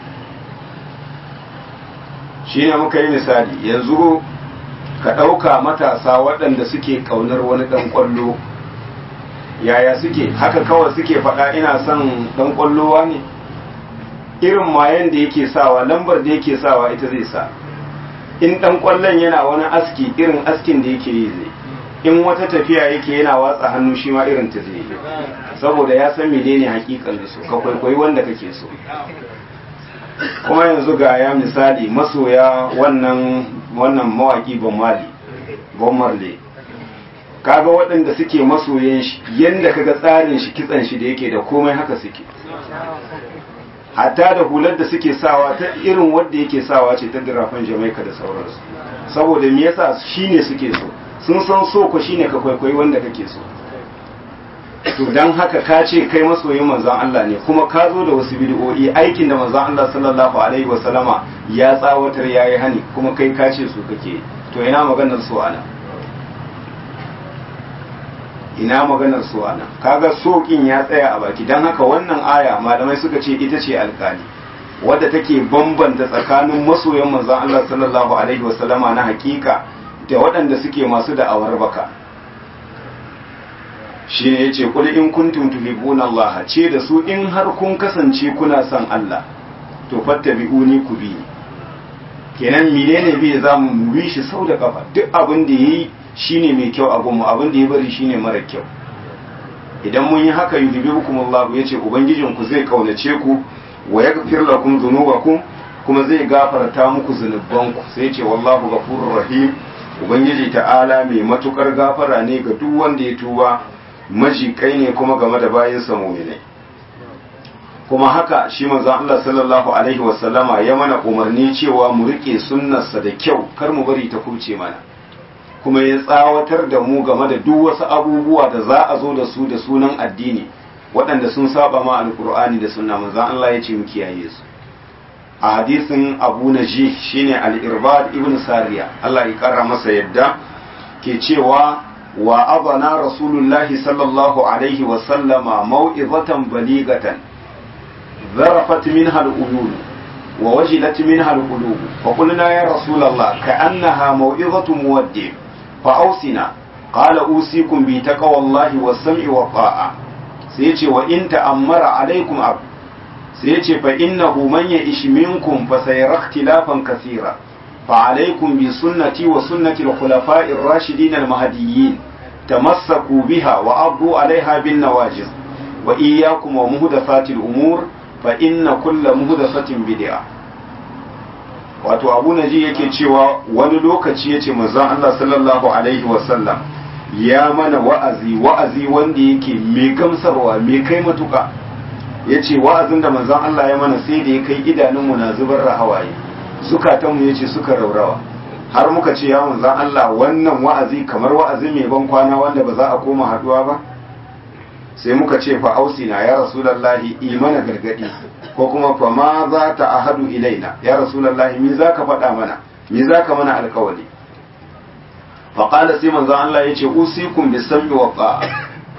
shine muka yi misali yanzu ka ɗauka matasa waɗanda suke ƙaunar wani ɗan ƙwallo yaya suke haka kawai suke faɗa ina son ɗan ƙwallowa ne irin mayan da yake sawa lambar da yake sawa ita zai sa in ɗan ƙwallon yana wani aski irin askin da yake yi zai in wata tafiya yake yana watsa hannu shi ma irin ta zai saboda ya san menene hakikan da su ka kwaikwayi wanda kake so kuma yanzu ga ya misali masoya wannan wannan mawaki bon mali bon marley kaga waɗanda suke masoyan shi yanda kaga tsarin shi kitsan shi da yake da komai haka suke hatta da hular da suke sawa ta irin wadda yake sawa ce ta dirafan jamaika da sauransu saboda me yasa shine suke so sun san so ko shine ka kwaikwayi wanda kake so to dan haka ka ce kai masoyin manzon Allah ne kuma ka zo da wasu bid'o'i aikin da manzon Allah sallallahu alaihi wasallama ya tsawatar yayi hani kuma kai ka ce su kake to ina maganar so ana ina maganar so ana kaga sokin ya tsaya a baki dan haka wannan aya malamai suka ce ita ce alkali wadda take bambanta tsakanin masoyan manzon Allah sallallahu alaihi wasallama na hakika da waɗanda suke masu da'awar baka shi ne ya ce kuli in kuntum tuhibbuna Allah ce da su in har kun kasance kuna son Allah to fattabi'uni ku bi kenan menene bi za mu bi shi sau da kafa duk abin da yayi shine mai kyau a gunmu abin da ya bari shine mara kyau idan mun yi haka yuhibbukum Allah yace ubangijin ku zai kaunace ku wa yaghfir lakum dhunubakum kuma zai gafarta muku zunubanku sai yace wallahu ghafurur rahim ubangiji ta'ala mai matukar gafara ne ga duk wanda ya tuba majikai ne kuma game da bayinsa mu'minai kuma haka shi manzon Allah sallallahu alaihi wasallama ya mana umarni cewa mu rike sunnarsa da kyau kar mu bari ta kuce mana kuma ya tsawatar da mu game da duk wasu abubuwa da za a zo da su da sunan addini waɗanda sun saba ma alkur'ani da sunna manzon Allah ya ce mu kiyaye su a hadisin Abu Najih shine al-Irbad ibn Sariya Allah ya kara masa yadda ke cewa wa abana rasulullahi sallallahu alaihi wa sallama mau'izatan baligatan zarafat minha al-uyun wa wajilat minha al-qulub fa qulna ya rasulullah ka'annaha mau'izatu muwaddi fa ausina qala usikum bi taqwallahi was-sam'i wa ta'a sai yace wa in ta'ammara alaikum ab sai yace fa innahu man ya'ish minkum fa sayara ikhtilafan kaseera فعليكم بسنتي وسنة الخلفاء الراشدين المهديين تمسكوا بها وأبوا عليها بالنواجذ وإياكم ومهدفات الأمور فإن كل مهدفة بدعة wato abu na ji yake cewa wani lokaci ya ce manzon Allah sallallahu alaihi wasallam ya mana wa'azi wa'azi wanda yake mai gamsarwa mai kai matuka ya ce wa'azin da manzon Allah ya mana sai da ya kai idanunmu na zubar da hawaye zukatanmu ya ce suka raurawa har muka ce ya manzan Allah wannan wa'azi kamar wa'azi mai ban kwana wanda ba za a koma haduwa ba sai muka ce fa ausina ya rasulallahi imana gargadi ko kuma fa ma za ta ahadu ilaina ya rasulallahi me za ka faɗa mana me za ka mana alkawali fa qala sai manzan Allah ya ce usikum bis sam'i wa ta'a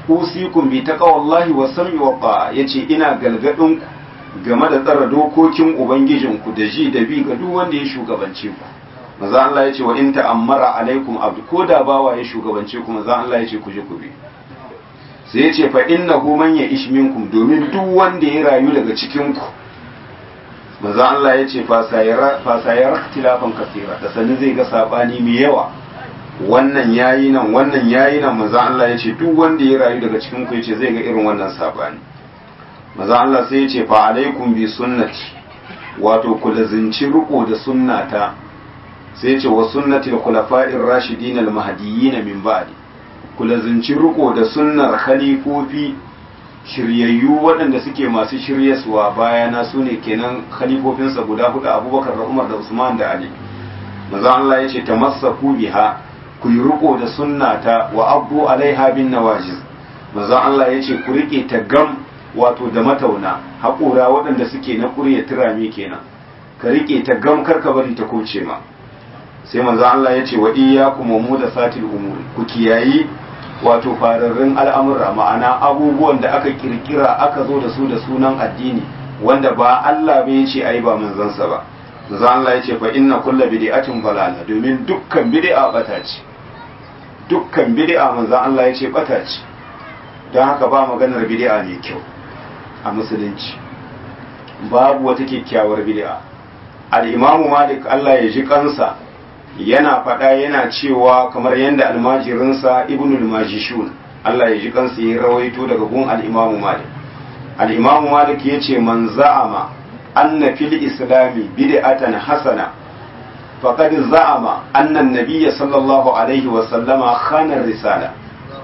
usikum bi taqwallahi wa sam'i wa ta'a yace ina galgadin ku game da tsara dokokin ubangijinku da ji da bi ga duk wanda ya shugabance ku maza Allah yace wa in ta'ammara alaikum abdu ko da bawa ya shugabance ku maza Allah yace ku je ku bi sai yace fa innahu man ya'ish minkum domin duk wanda ya rayu daga cikin ku maza Allah yace fa sayara fa sayara ikhtilafan kaseera da sanin zai ga sabani mai yawa wannan yayi nan wannan yayi nan maza Allah yace duk wanda ya rayu daga cikin ku yace zai ga irin wannan sabani maza Allah sai ya ce fa alaikum bi sunnati wato ku lazinci riko da sunnata sai ya ce wa sunnati al-khulafa'ir rashidin al-mahdiyyin min ba'di ku lazinci riko da sunnar khalifofi shiryayyu waɗanda suke masu shiryaswa bayana su ne kenan khalifofinsa guda hudu abubakar da umar da usman da ali maza Allah ya ce tamassaku biha ku yi riko da sunnata wa abu alaiha bin nawajiz maza Allah ya ce ku rike ta gam wato da matauna haƙura waɗanda suke na ƙurya turami kenan ka riƙe ta gam karka bari ta kauce ma sai manzo Allah ya ce wa iyyakum mu da satil umuri ku kiyayi wato fararrun al'amura ma'ana abubuwan da aka kirkira aka zo da su da sunan addini wanda ba Allah bai ce ai ba manzansa ba manzo Allah ya ce fa inna kullu bid'atin dalala domin dukkan bid'a bata ce dukkan bid'a manzo Allah ya ce bata ce don haka ba maganar bid'a mai kyau a musulunci babu wata kyakkyawar bid'a al-imamu malik Allah ya ji kansa yana faɗa yana cewa kamar yadda almajirinsa ibnul majishun Allah ya ji kansa ya rawaito daga gun al-imamu malik al-imamu malik ya ce man za'ama anna fil islami bid'atan hasana faqad za'ama anna an-nabiyya sallallahu alaihi wa sallama khana risala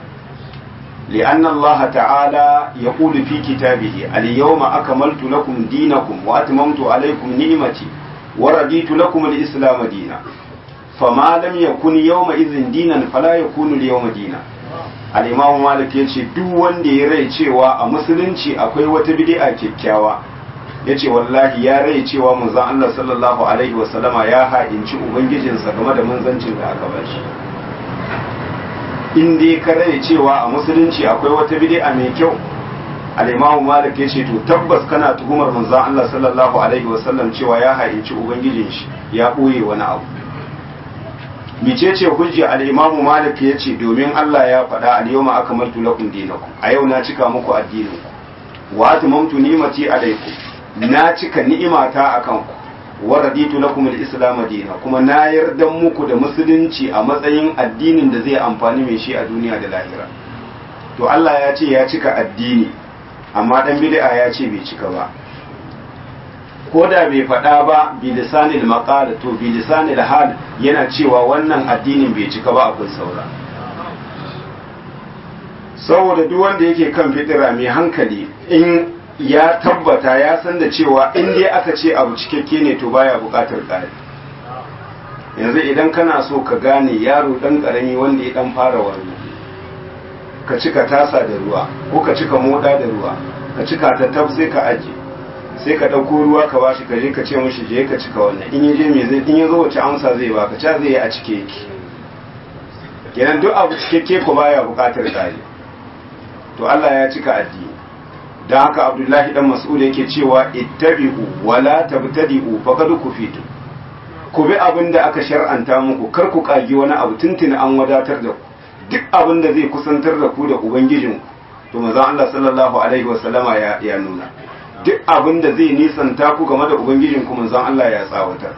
لأن الله تعالى يقول في كتابه اليوم أكملت لكم دينكم وأتممت عليكم نعمتي ورديت لكم الإسلام دينا فما لم يكن يومئذ دينا فلا يكون اليوم دينا al-imam malik ya ce duk wanda ya rai cewa a musulunci akwai wata bid'a kyakkyawa ya ce wallahi ya rai cewa manzon Allah sallallahu alaihi wasallama ya ha'inci ubangijinsa game da manzancin da aka bashi in dai ka rai cewa a musulunci akwai wata bid'a mai kyau al-imamu malik ya ce to tabbas kana tuhumar manzon Allah sallallahu alaihi wasallam cewa ya ha'inci ubangijin shi ya boye wani abu micece hujja al-imamu malik ya ce domin Allah ya faɗa al-yawma akmaltu lakum dinakum a yau na cika muku addinin ku wa atmamtu ni'mati alaykum na cika ni'imata akan ku wa raditu lakum al-islam dina kuma na yarda muku da musulunci a matsayin addinin da zai amfani mai shi a duniya da lahira to Allah ya ce ya cika addini amma dan bid'a ya ce bai cika ba ko da bai faɗa ba bilisanil maqal to bilisanil hal yana cewa wannan addinin bai cika ba akwai saura saboda duk wanda yake kan fitira mai hankali in ya tabbata ya san da cewa in dai aka ce abu cikakke ne to baya buƙatar ƙari yanzu idan kana so ka gane yaro ɗan ƙarami wanda ya ɗan fara wani ka cika tasa da ruwa ko ka cika moɗa da ruwa ka cika ta tab sai ka ajiye sai ka ɗauko ruwa ka bashi ka je ka ce mishi je ka cika wannan in je me zai in ya zo wace amsa zai baka ca zai yi a cike yake kenan duk abu cikakke ko baya buƙatar tsari to Allah ya cika addini dan haka Abdullahi dan Mas'ud yake cewa ittabi'u wala tabtadi'u faqad kufitu ku bi abin da aka shar'anta muku kar ku kagi wani abu tuntuni an wadatar da ku duk abin da zai kusantar da ku da ubangijinku to manzon Allah sallallahu alaihi wasallama ya ya nuna duk abin da zai nisanta ku game da ubangijin ku manzon Allah ya tsawatar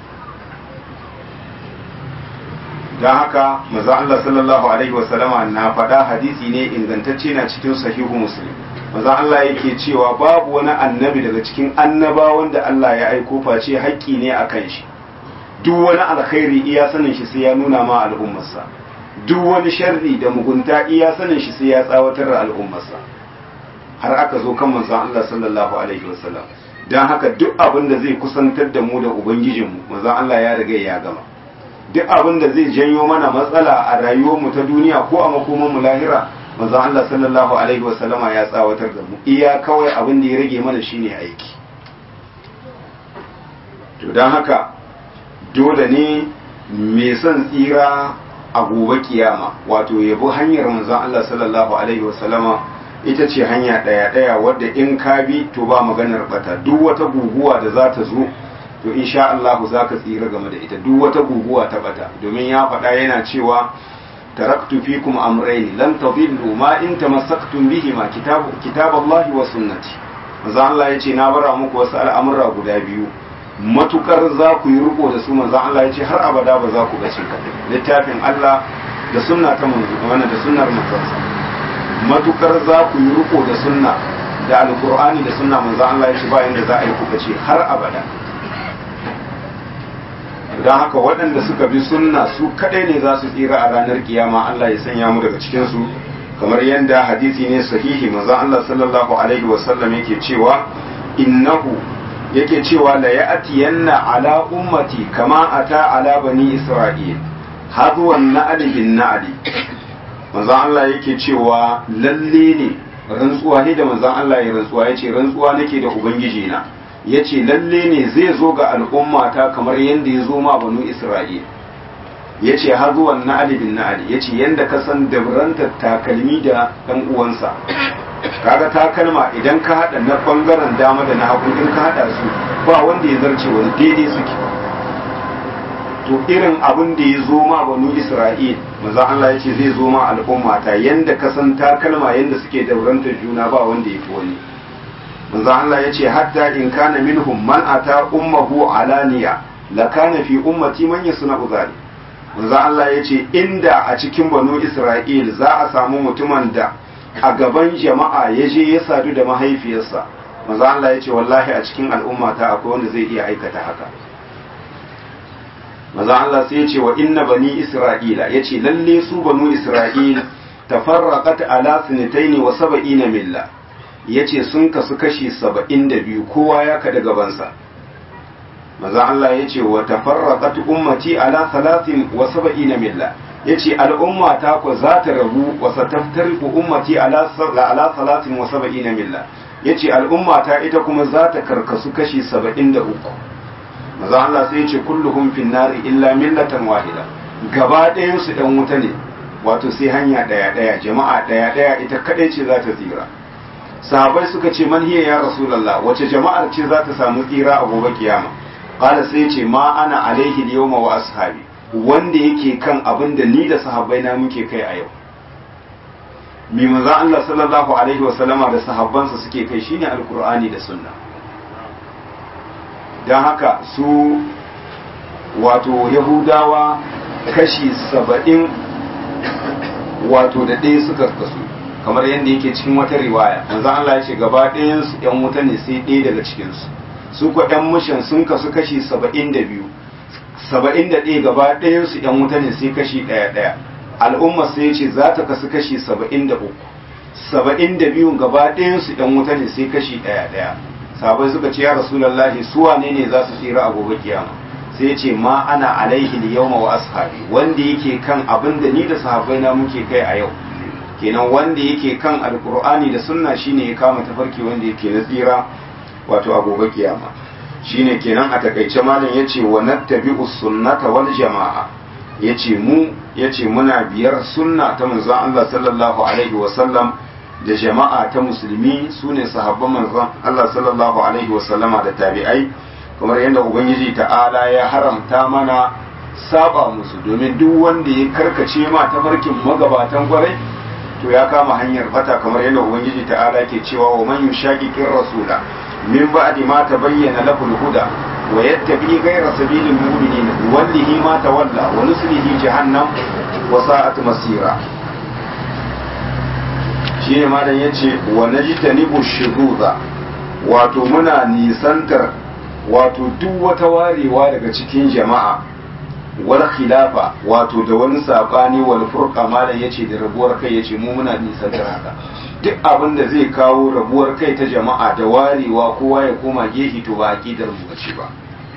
don haka manzon Allah sallallahu alaihi wasallama na faɗa hadisi ne ingantacce na cikin sahihu muslim manzon Allah yake cewa babu wani annabi daga cikin annabawan da Allah ya aiko face haƙƙi ne a kan shi duk wani alkhairi iya sanin shi sai ya nuna ma al'ummarsa duk wani sharri da mugunta iya sanin shi sai ya tsawatar da al'ummarsa har aka zo kan manzon Allah sallallahu alaihi wasallam dan haka duk abin da zai kusantar da mu da ubangijinmu manzon Allah ya riga ya gama duk abin da zai janyo mana matsala a rayuwar mu ta duniya ko a makoman mu lahira manzon Allah sallallahu alaihi wasallam ya tsawatar da mu iya kawai abin da ya rage mana shine aiki to dan haka dole ne mai son tsira a gobe kiyama wato yabo hanyar manzon Allah sallallahu alaihi wasallama ita ce hanya ɗaya ɗaya wadda in ka bi to ba maganar bata duk wata guguwa da za ta zo to insha Allah za ka tsira game da ita duk wata guguwa ta bata domin ya faɗa yana cewa taraktu fikum amrayn lan tadillu ma in tamassaktum bihima kitab kitaballahi wa sunnati manzo Allah yace na bara muku wasu al'amura guda biyu matukar za ku yi riko da su manzo Allah yace har abada ba za ku bace ka littafin Allah da sunna ta manzo wannan da sunnar manzon matukar za ku yi riko da sunna da alqur'ani da sunna manzo Allah yace ba inda za a yi ku bace har abada don haka waɗanda suka bi sunna su kaɗai ne za su tsira a ranar kiyama Allah ya sanya mu daga cikinsu kamar yadda hadisi ne sahihi manzon Allah sallallahu alaihi wasallam yake cewa innahu yake cewa la ya'tiyanna ala ummati kama ata ala bani isra'il hadwan na'li bin na'li manzon Allah yake cewa lalle ne rantsuwa ne da manzon Allah ya rantsuwa yace rantsuwa nake da ubangiji na ya ce lalle ne zai zo ga al'ummata kamar yadda ya zo ma banu isra'il ya ce har zuwan na'ali bin na'ali ya ce yadda ka san dabrantar takalmi da ɗan uwansa kaga takalma idan ka haɗa na ɓangaren dama da na hagu in ka haɗa su ba wanda ya zarce wani daidai suke to irin abin da ya zo ma banu isra'il maza Allah ya ce zai zo ma al'ummata yadda ka san takalma yadda suke dabrantar juna ba wanda ya fi wani manzo Allah ya ce hatta in kana minhum man ata ummuhu alaniya la kana fi ummati man yasna uzali manzo Allah ya ce inda a cikin banu Isra'il za a samu mutumin da a gaban jama'a ya je ya sadu da mahaifiyarsa manzo Allah ya ce wallahi a cikin al'ummata akwai wanda zai iya aikata haka manzo Allah sai ya ce wa inna bani Isra'ila ya ce lalle su banu Isra'il tafarraqat ala sinitaini wa sab'ina milla ya ce sun kasu kashi saba'in da biyu kowa ya kada gabansa maza Allah ya ce wa tafarraqat ummati ala salatin wa saba'ina milla ya ce al'umma ta ku za ta rabu wa sataftariqu ummati ala ala salatin wa saba'ina milla ya ce al'umma ta ita kuma za ta karkasu kashi saba'in da uku maza Allah sai ya ce kulluhum fin nari illa millatan wahida gaba ɗayan su ɗan wuta ne wato sai hanya ɗaya ɗaya jama'a ɗaya ɗaya ita kaɗai ce za ta tsira sahabai suka ce man hiya ya rasulullah wace jama'ar ce za ta samu tsira a gobe kiyama qala sai ce ma ana alaihi yawma wa ashabi wanda yake kan abin da ni da sahabbai na muke kai a yau mi manzo Allah sallallahu alaihi wa sallama da sahabbansa suke kai shine alqur'ani da sunna dan haka su wato yahudawa kashi saba'in wato da ɗaya suka kasu kamar yadda yake cikin wata riwaya manzo Allah ya ce gaba ɗayan su ƴan wuta ne sai ɗaya daga cikin su su ko ƴan mushin sun kasu kashi 72 71 gaba ɗayan su ƴan wuta ne sai kashi ɗaya ɗaya al'umma sai ya ce za ta kasu kashi 73 72 gaba ɗayan su ƴan wuta ne sai kashi ɗaya ɗaya sabai suka ce ya rasulullahi su wane ne za su tsira a gobe kiyama sai ya ce ma ana alaihi yawma wa ashabi wanda yake kan abin da ni da sahabbai na muke kai a yau kenan wanda yake kan alkur'ani da sunna shine ya kama tafarki wanda yake na tsira wato a gobe kiyama shine kenan a takaice malam yace wa nattabi'u sunnata wal jama'a yace mu yace muna biyar sunna ta manzon Allah sallallahu alaihi wa sallam da jama'a ta musulmi sune sahabban manzon Allah sallallahu alaihi wa sallama da tabi'ai kamar yadda ubangiji ta'ala ya haramta mana saba musu domin duk wanda ya karkace ma tafarkin magabatan kwarai to ya kama hanyar bata kamar yadda ubangiji ta'ala ke cewa wa man yushaqiqir rasula min ba'di ma tabayyana lahu al-huda wa yattabi ghayra sabilil mu'minin wallahi ma tawalla wa nuslihi jahannam wa sa'at masira shine malam yace wa najtanibu shuhuda wato muna nisantar wato duk wata warewa daga cikin jama'a wal khilafa wato da wani sabani wal furqa malam yace da rabuwar kai yace mu muna nisan da haka duk abin da zai kawo rabuwar kai ta jama'a da warewa kowa ya koma gehi to ba aqidar mu bace ba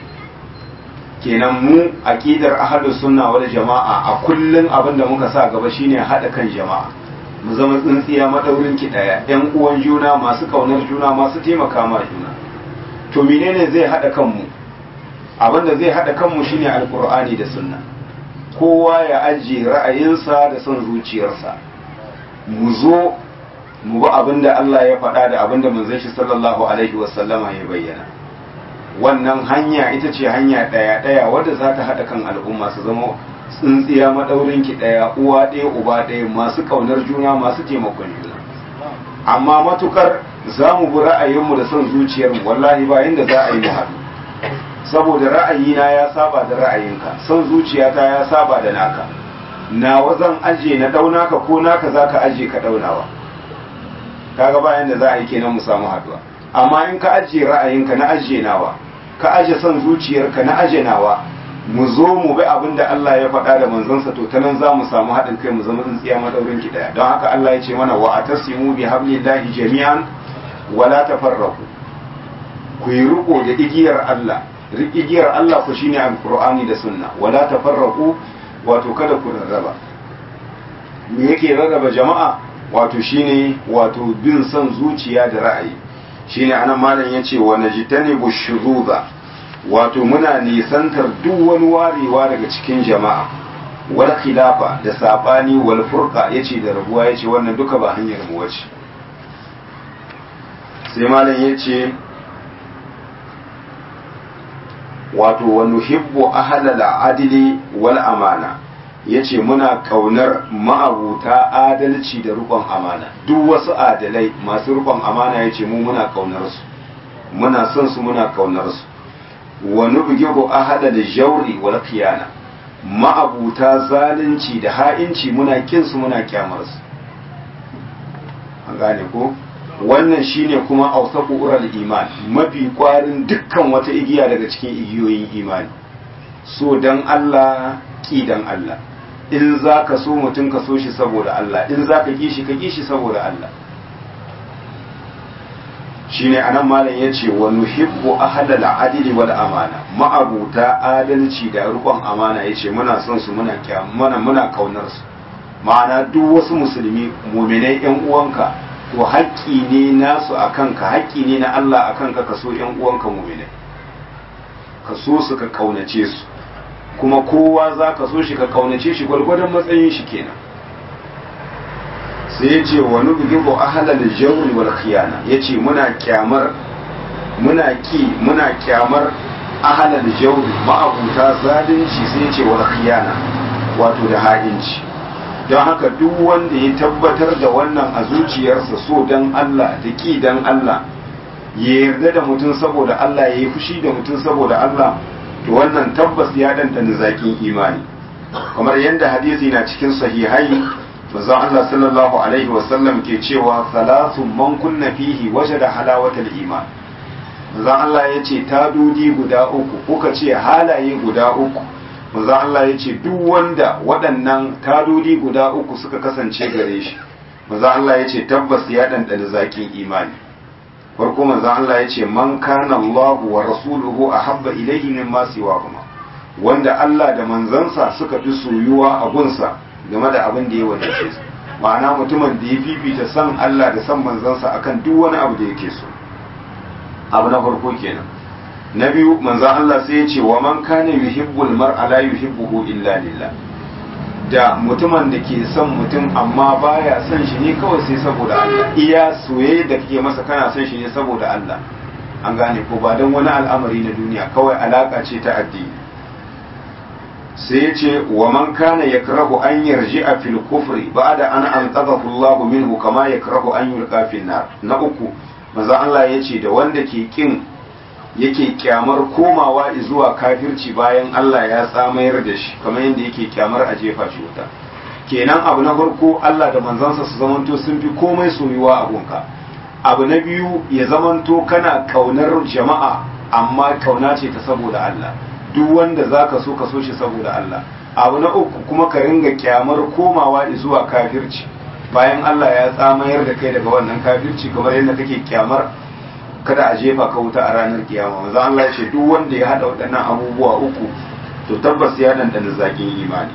kenan mu aqidar ahlus sunna wal jama'a a kullun abin da muka sa gaba shine hada kan jama'a mu zama tsintsiya madaurin ki daya yan uwan juna masu kaunar juna masu taimaka ma juna to menene zai hada kanmu abin da zai hada kanmu shine alqur'ani da sunna kowa ya ajiye ra'ayinsa da son zuciyarsa mu zo mu bi abin da Allah ya faɗa da abin da manzon shi sallallahu alaihi wasallama ya bayyana wannan hanya ita ce hanya ɗaya ɗaya wadda za ta haɗa kan al'umma su zama tsintsiya maɗaurin ki ɗaya uwa ɗaya uba ɗaya masu ƙaunar juna masu taimakon juna amma matukar za mu bi ra'ayinmu da son zuciyarmu wallahi ba inda za a yi mu haɗu saboda ra'ayina ya saba da ra'ayinka son zuciyata ya saba da naka nawa zan aje na ɗauna ka ko naka za ka aje ka ɗaunawa kaga ba yanda za a yi kenan mu samu haɗuwa amma in ka ajiye ra'ayinka na ajiye nawa ka aje son zuciyarka na aje nawa mu zo mu bi abin da Allah ya faɗa da manzansa to ta nan za mu samu haɗin kai mu zama tsintsiya madaurin ki ɗaya don haka Allah ya ce mana wa atasimu bi hablillahi jami'an wala tafarraqu ku yi riko da igiyar Allah igiyar Allah ku shine alqur'ani da sunna wala tafarraqu wato kada ku rarraba me yake rarraba jama'a wato shine wato bin son zuciya da ra'ayi shine anan malam yace wa najtanibu shuzuza wato muna nisantar duk wani warewa daga cikin jama'a wal khilafa da sabani wal furqa yace da rabuwa yace wannan duka ba hanyar mu wace sai malam yace wato wa nuhibbu ahlal adli wal amana yace muna kaunar ma'abuta adalci da rukon amana duk wasu adalai masu rukon amana yace mu muna kaunar su muna son su muna kaunar su wa nubghiru ahada da jawri wal khiyana ma'abuta zalunci da ha'inci muna kin su muna kyamar su an gane ko wannan shine kuma ausaku ural iman mafi kwarin dukkan wata igiya daga cikin igiyoyin imani so dan Allah ki dan Allah in za ka so mutum ka so shi saboda Allah in za ka ki shi ka ki shi saboda Allah shine anan malam yace wa nuhibbu ahlal adli wal amana ma'abuta adalci da rukun amana yace muna son su muna muna muna kaunar su ma'ana duk wasu musulmi mu'minai yan uwanka to haƙƙi ne nasu a kanka haƙƙi ne na Allah a kanka ka so ‘yan uwanka mumine ka so su ka kaunace su kuma kowa za ka so shi ka kaunace shi gwargwadon matsayin shi kenan sai ya ce wani bugibo ahalal jawri wal khiyana ya ce muna kyamar muna ki muna kyamar ahalal jawri ma'abuta zalunci sai ya ce wal khiyana wato da ha'inci don haka duk wanda ya tabbatar da wannan a zuciyarsa so don Allah da ki don Allah ya yarda da mutum saboda Allah ya yi fushi da mutum saboda Allah to wannan tabbas ya dandana zakin imani kamar yadda hadisi na cikin sahihai manzon Allah sallallahu alaihi wasallam ke cewa salatu man kunna fihi wajada halawatal iman manzon Allah ya ce tadudi guda uku kuka ce halaye guda uku manzo Allah ya ce duk wanda waɗannan tadodi guda uku suka kasance gare shi manzo Allah ya ce tabbas ya ɗanɗana zakin imani farko manzo Allah ya ce man kana Allah wa rasuluhu ahabba ilayhi mimma siwahuma wanda Allah da manzansa suka fi soyuwa a gunsa game da abin da ya wadace su ma'ana mutumin da ya fifita san Allah da san manzansa akan duk wani abu da yake so abu na farko kenan na biyu manzan Allah sai ya ce wa man kana yuhibbul mar'a la yuhibbuhu illa lillah da mutumin da ke son mutum amma baya son shi ne kawai sai saboda Allah iya soyayya da kake masa kana son shi ne saboda Allah an gane ko ba don wani al'amari na duniya kawai alaka ce ta addini sai ya ce wa man kana yakrahu an yarji'a fil kufri ba'da an anqadhahu Allah minhu kama yakrahu an yulqa fil nar na uku manzan Allah ya ce da wanda ke kin yake kyamar komawa zuwa kafirci bayan Allah ya tsamayar da shi kamar yadda yake kyamar a jefa shi wuta kenan abu na farko Allah da manzansa su zamanto sun fi komai soyuwa a gunka abu na biyu ya zamanto kana kaunar jama'a amma kauna ce ta saboda Allah duk wanda zaka so ka so shi saboda Allah abu na uku kuma ka ringa kyamar komawa zuwa kafirci bayan Allah ya tsamayar da kai daga wannan kafirci kamar yadda kake kyamar kada a jefa ka wuta a ranar kiyama manzo Allah ya ce duk wanda ya hada waɗannan abubuwa uku to tabbas ya dandana zakin imani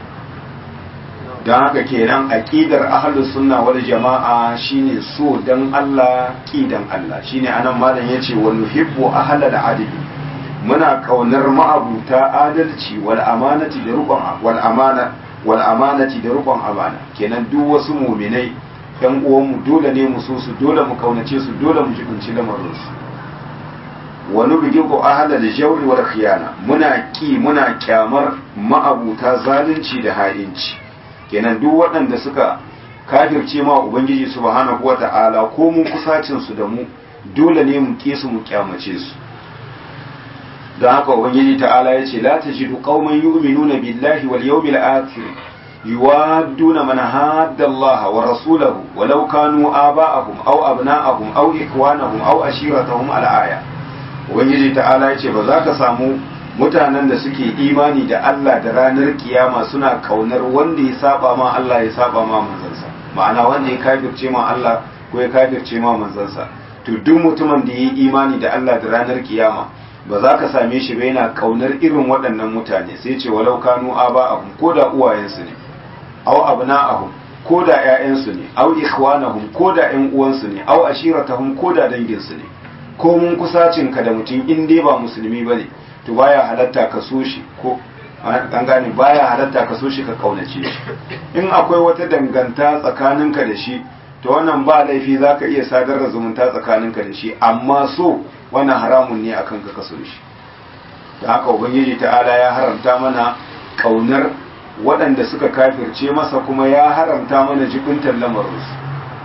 don haka kenan aqidar ahlus sunna wal jama'a shine so dan Allah ki dan Allah shine anan malam yace wa nuhibbu ahlal adli muna kaunar ma'abuta adalci wal amanati da rukun wal amana wal amanati da rukun amana kenan duk wasu mu'minai yan uwanmu dole ne mu so su dole mu kaunace su dole mu jibinci lamarin su wani bigin ko ahala da jauri wal khiyana muna ki muna kyamar ma'abuta zalunci da ha'inci kenan duk waɗanda suka kafirce ma ubangiji subhanahu wata'ala ko mun kusacin su da mu dole ne mu ki su mu kyamace su don haka ubangiji ta'ala ya ce la tajidu qauman yu'minuna billahi wal yawmil akhir yuwadduna man hadda Allah wa rasulahu walau kanu aba'ahum aw abna'ahum aw ikwanahum aw ashiratahum al-aya ubangiji ta'ala ya ce ba za ka samu mutanen da suke imani da Allah da ranar kiyama suna kaunar wanda ya saba ma Allah ya saba ma manzansa ma'ana wanda ya kafirce ma Allah ko ya kafirce ma manzansa to duk mutumin da ya yi imani da Allah da ranar kiyama ba za ka same shi ba yana kaunar irin waɗannan mutane sai ce walau kanu aba'ahum ko da uwayensu ne aw abna'ahum ko da ƴaƴansu ne aw ikhwanahum ko da ƴan uwansu ne aw ashiratahum ko da danginsu ne ko mun kusacin ka da mutum in dai ba musulmi bane to baya halatta ka so shi ko an gane baya halatta ka so shi ka kaunace shi in akwai wata danganta tsakaninka da shi to wannan ba laifi zaka iya sadar da zumunta tsakaninka da shi amma so wannan haramun ne akan ka kaso shi da haka ubangiji ta'ala ya haramta mana kaunar waɗanda suka kafirce masa kuma ya haramta mana jibintar lamarinsu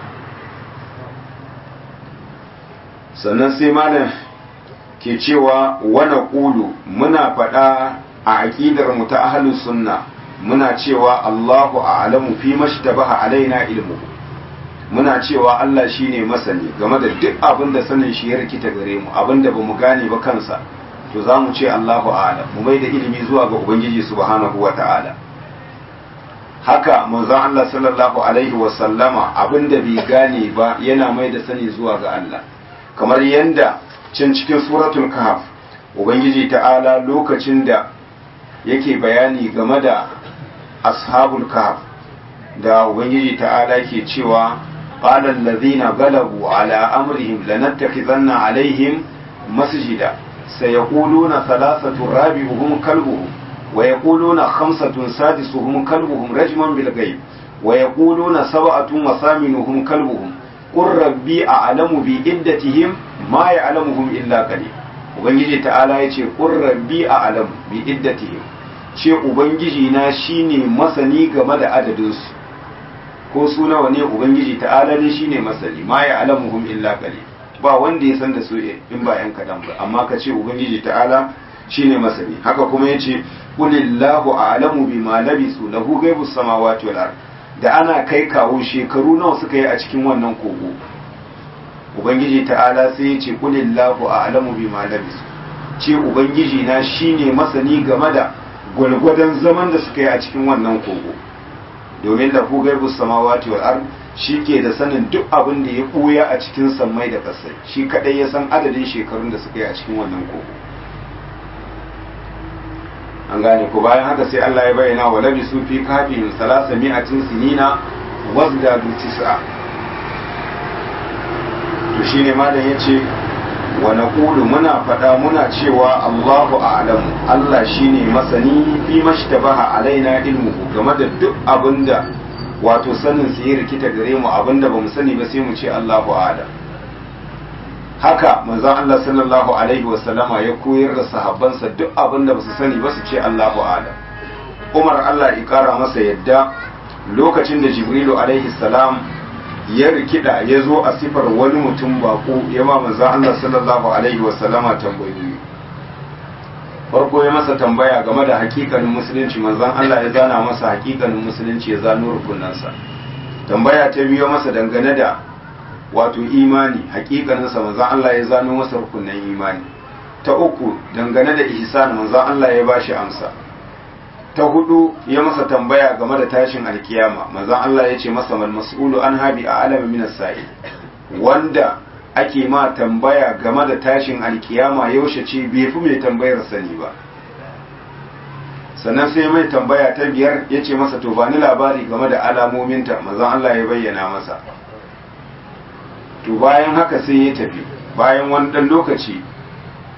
sannan sai malam ke cewa wana ƙulu muna faɗa a aƙidar mu ta ahlus sunna muna cewa Allahu a'lamu fi mashtabaha alaina ilmu muna cewa Allah shine masani game da duk abin da sanin shi ya rikita gare mu abin da bamu gane ba kansa to za mu ce Allahu a'lam mu mai da ilimi zuwa ga ubangiji subhanahu wata'ala haka manzon Allah sallallahu alaihi wa sallama abin da bai gane ba yana mai da sani zuwa ga Allah kamar yanda cin cikin suratul kahf ubangiji ta'ala lokacin da yake bayani game da ashabul kahf da ubangiji ta'ala ke cewa qala allazina galabu ala amrihim lanattakhizanna alaihim masjida sayaquluna thalathatu rabi'uhum kalbuhum wa yaquluna khamsatun sadisuhum kalbuhum rajman bil ghaib wa yaquluna sab'atun wa thaminuhum kalbuhum qur rabbi a'lamu bi iddatihim ma ya'lamuhum illa qalil ubangiji ta'ala yace qur rabbi a'lamu bi iddatihim ce ubangiji na shine masani game da adadinsu ko su nawa ne ubangiji ta'ala ne shine masani ma ya alamuhum illa qalil ba wanda ya san da su in ba yan kadan ba amma ka ce ubangiji ta'ala shine masani haka kuma yace qulillahu a'lamu bima labisu lahu ghaibus samawati wal ard da ana kai kawo shekaru nawa suka yi a cikin wannan kogo ubangiji ta'ala sai yace qulillahu a'lamu bima labisu ce ubangiji na shine masani game da gwalgwadon zaman da suka yi a cikin wannan kogo domin da ku gaibu samawati wal ard shi ke da sanin duk abin da ya ɓuya a cikin sammai da ƙasai shi kadai ya san adadin shekarun da suka yi a cikin wannan kogo an gane ko bayan haka sai Allah ya bayyana wa labisu fi kafihim salasa mi'atin sinina wazdadu tis'a to shine malam yace wa naqulu muna faɗa muna cewa Allahu a'lamu Allah shine masani fi mashtabaha alaina ilmuhu game da duk abinda wato sanin su yi rikita gare mu abinda bamu sani ba sai mu ce Allahu a'lam haka manzon Allah sallallahu alaihi wasallama ya koyar da sahabbansa duk abinda basu sani ba su ce Allahu a'lam Umar Allah ya kara masa yadda lokacin da Jibrilu alaihi salam ya rikida ya zo a sifar wani mutum bako ya ma manzan Allah sallallahu alaihi wasallama tambayoyi farko ya masa tambaya game da hakikanin musulunci manzan Allah ya zana masa hakikanin musulunci ya zano rukunansa tambaya ta biyo masa dangane da wato imani hakikaninsa manzan Allah ya zano masa rukunan imani ta uku dangane da ihsan manzan Allah ya bashi amsa ta hudu ya masa tambaya game da tashin alkiyama manzon Allah ya ce masa mal mas'ulu an habi a alamin minas sa'il wanda ake ma tambaya game da tashin alkiyama yaushe ce bai fi mai tambayar sani ba sannan sai mai tambaya ta biyar ya ce masa to bani labari game da alamominta manzon Allah ya bayyana masa to bayan haka sai ya tafi bayan wani dan lokaci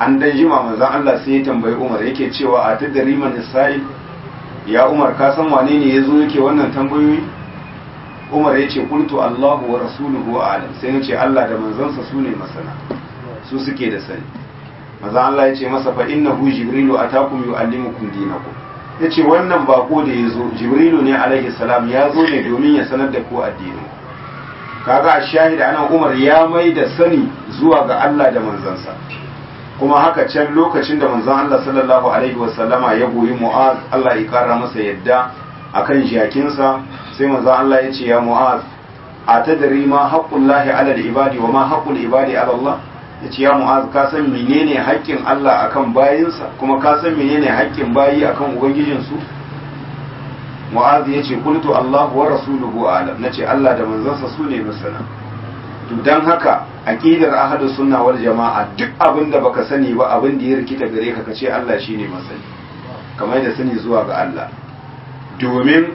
an dan jima manzon Allah sai ya tambayi Umar yake cewa a tadri man sa'il ya Umar ka san wane ne yazo yake wannan tambayoyi Umar yace qultu Allahu wa rasuluhu a'lam sai nace Allah da manzansa su ne masana su suke da sani manzon Allah yace masa fa innahu jibrilu atakum yuallimukum dinakum yace wannan bako da yazo jibrilu ne alaihi salam ya zo ne domin ya sanar da ku addinin kaga a shahida ana Umar ya mai da sani zuwa ga Allah da manzansa kuma haka can lokacin da manzon Allah sallallahu alaihi wasallama ya goyi Mu'az Allah ya kara masa yadda akan jakinsa sai manzon Allah ya ce ya Mu'az atadri ma haqqullahi ala al-ibadi wa ma haqqul ibadi ala Allah ya ce ya Mu'az ka san menene haƙƙin Allah akan bayinsa kuma ka san menene haƙƙin bayi akan ubangijinsu Mu'az ya ce qultu Allah wa rasuluhu a'lam nace Allah da manzansa su ne masana to dan haka aqidar ahlus sunna wal jama'a duk abin da baka sani ba abin da ya rikita gare ka kace Allah shine masani kamar da sani zuwa ga Allah domin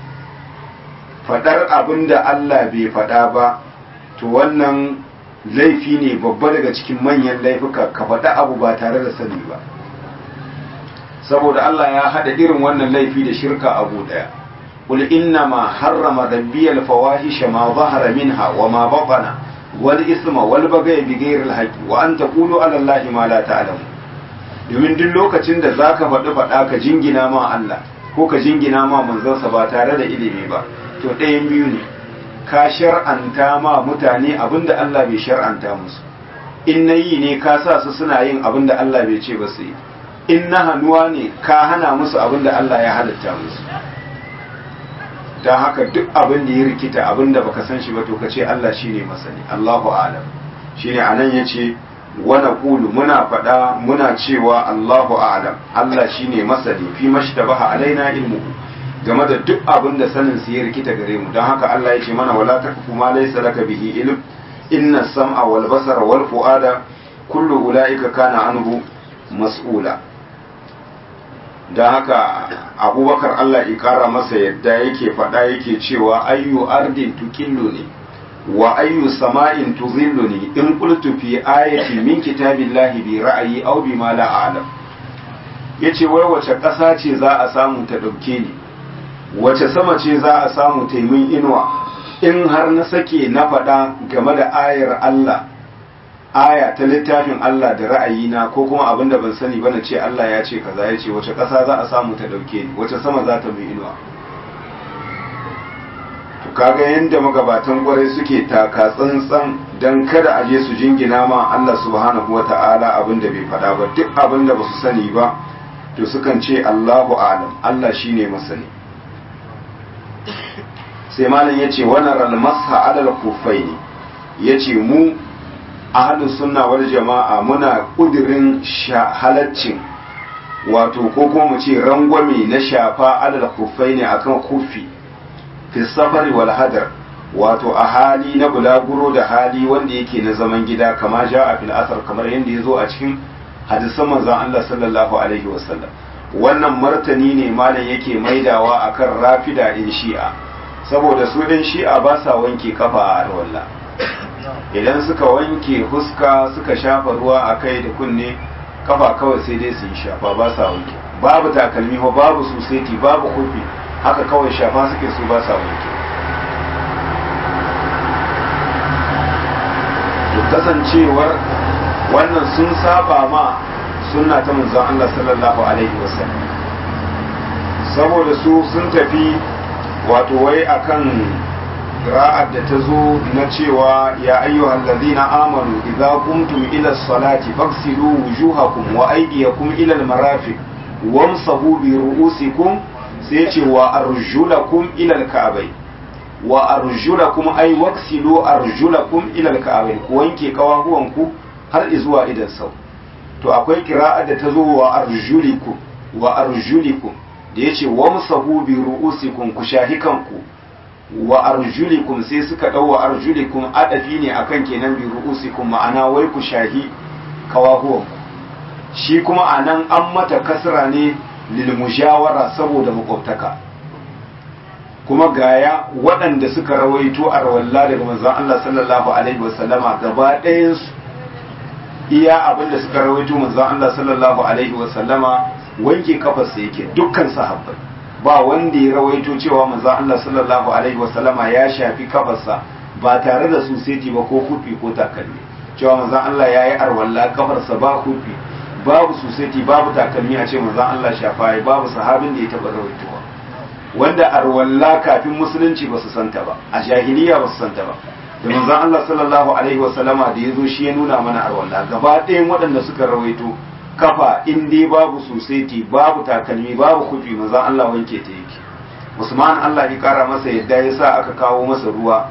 fadar abin da Allah bai fada ba to wannan laifi ne babba daga cikin manyan laifuka ka faɗa abu ba tare da sani ba saboda Allah ya hada irin wannan laifi da shirka abu daya قل إنما حرم ربي الفواحش ما ظهر منها وما بطن والإثم والبغي بغير الحق وأن تقولوا على الله ما لا تعلمون domin duk lokacin da zaka faɗi faɗa ka jingina ma Allah ko ka jingina ma manzansa ba tare da ilimi ba to ɗayan biyu ne ka shar'anta ma mutane abinda Allah bai shar'anta musu in na yi ne ka sa su suna yin abinda Allah bai ce ba su yi in na hannuwa ne ka hana musu abinda Allah ya halitta musu don haka duk abin da ya rikita abin da baka san shi ba to ka ce Allah shine masani Allahu alam shine anan yace wa naqulu muna faɗa muna cewa Allahu a'lam Allah shine masani fi mashtabaha alaina ilmuhu game da duk abin da sanin su ya rikita gare mu don haka Allah yace mana wala takfu ma laysa laka bihi ilm inna sam'a wal basara wal fu'ada kullu ulaika kana anhu mas'ula don haka abubakar Allah ikara masa yadda yake faɗa yake cewa ayyu ardin tukillu ne wa ayyu sama'in tuzillu ne in qultu fi ayati min kitabillahi bi ra'ayi aw bi ma la a'lam yace wai wace ƙasa ce za a samu ta dauke ni wace sama ce za a samu ta min inuwa in har na sake na faɗa game da ayar Allah aya ta littafin Allah da ra'ayina ko kuma abin da ban sani ba na ce Allah ya ce kaza ya ce wace ƙasa za a samu ta ɗauke ni wace sama za ta mai inuwa to kaga yadda magabatan kwarai suke taka tsantsan don kada a je su jingina ma Allah subhanahu wa ta'ala abin da bai faɗa ba duk abin da ba su sani ba to sukan ce Allahu alam Allah shine masani sai malam ya ce wani ralmasa alal kufai ne ya ce mu ahlus sunna wal jama'a muna kudirin halaccin wato ko kuma mu ce rangwame na shafa alal kufai ne akan kufi fi safari wal hadar wato a hali na bulaguro da hali wanda yake na zaman gida kama ja a fil asar kamar yadda ya zo a cikin hadisan manzon Allah sallallahu alaihi wasallam wannan martani ne malam yake maidawa akan rafida in shi'a saboda su ɗin shi'a ba sa wanke kafa a alwala idan suka wanke huska suka shafa ruwa a kai da kunne kafa kawai sai dai su yi shafa ba sa wanke babu takalmi ba babu suseti babu kofi haka kawai shafa suke su ba sa wanke kasancewar wannan sun saba ma sunna ta manzon Allah sallallahu alaihi wasallam saboda su sun tafi wato wai akan ra'ad da ta zo na cewa ya ayyuhal ladina amanu idza qumtum ila salati faghsilu wujuhakum wa aydiyakum ila al-marafiq wamsahu bi ru'usikum sai ce wa arjulakum ila al-ka'bay wa arjulakum ay waghsilu arjulakum ila al-ka'bay ku wanke kawahuwanku har zuwa idan sau to akwai kira'a da ta zo wa arjulikum wa arjulikum da yace wamsahu bi ru'usikum ku shahi kanku wa arjulikum sai suka dau wa arjulikum adafi ne akan kenan bi ru'usikum ma'ana wai ku shahi kawahuwan shi kuma anan an mata kasra ne lil mujawara saboda makwabtaka kuma gaya waɗanda suka rawaito a rawalla daga manzon Allah sallallahu alaihi wasallama gaba ɗayan su iya abin da suka rawaito manzon Allah sallallahu alaihi wa sallama wanke kafarsa yake dukkan sahabbai ba wanda ya rawaito cewa manzon Allah sallallahu alaihi wa sallama ya shafi kafarsa ba tare da suseti ba ko kufi ko takalmi cewa manzon Allah ya yi arwalla kafarsa ba kufi babu suseti babu takalmi a ce manzon Allah shafa ya babu sahabin da ya taba rawaitowa wanda arwalla kafin musulunci ba su santa ba a jahiliya ba su santa ba da manzon Allah sallallahu alaihi wasallama da ya zo shi ya nuna mana arwalla gaba ɗayan waɗanda suka rawaito kafa in dai babu suseti babu takalmi babu kufi manzon Allah wanke ta yake Usman Allah ya kara masa yadda ya sa aka kawo masa ruwa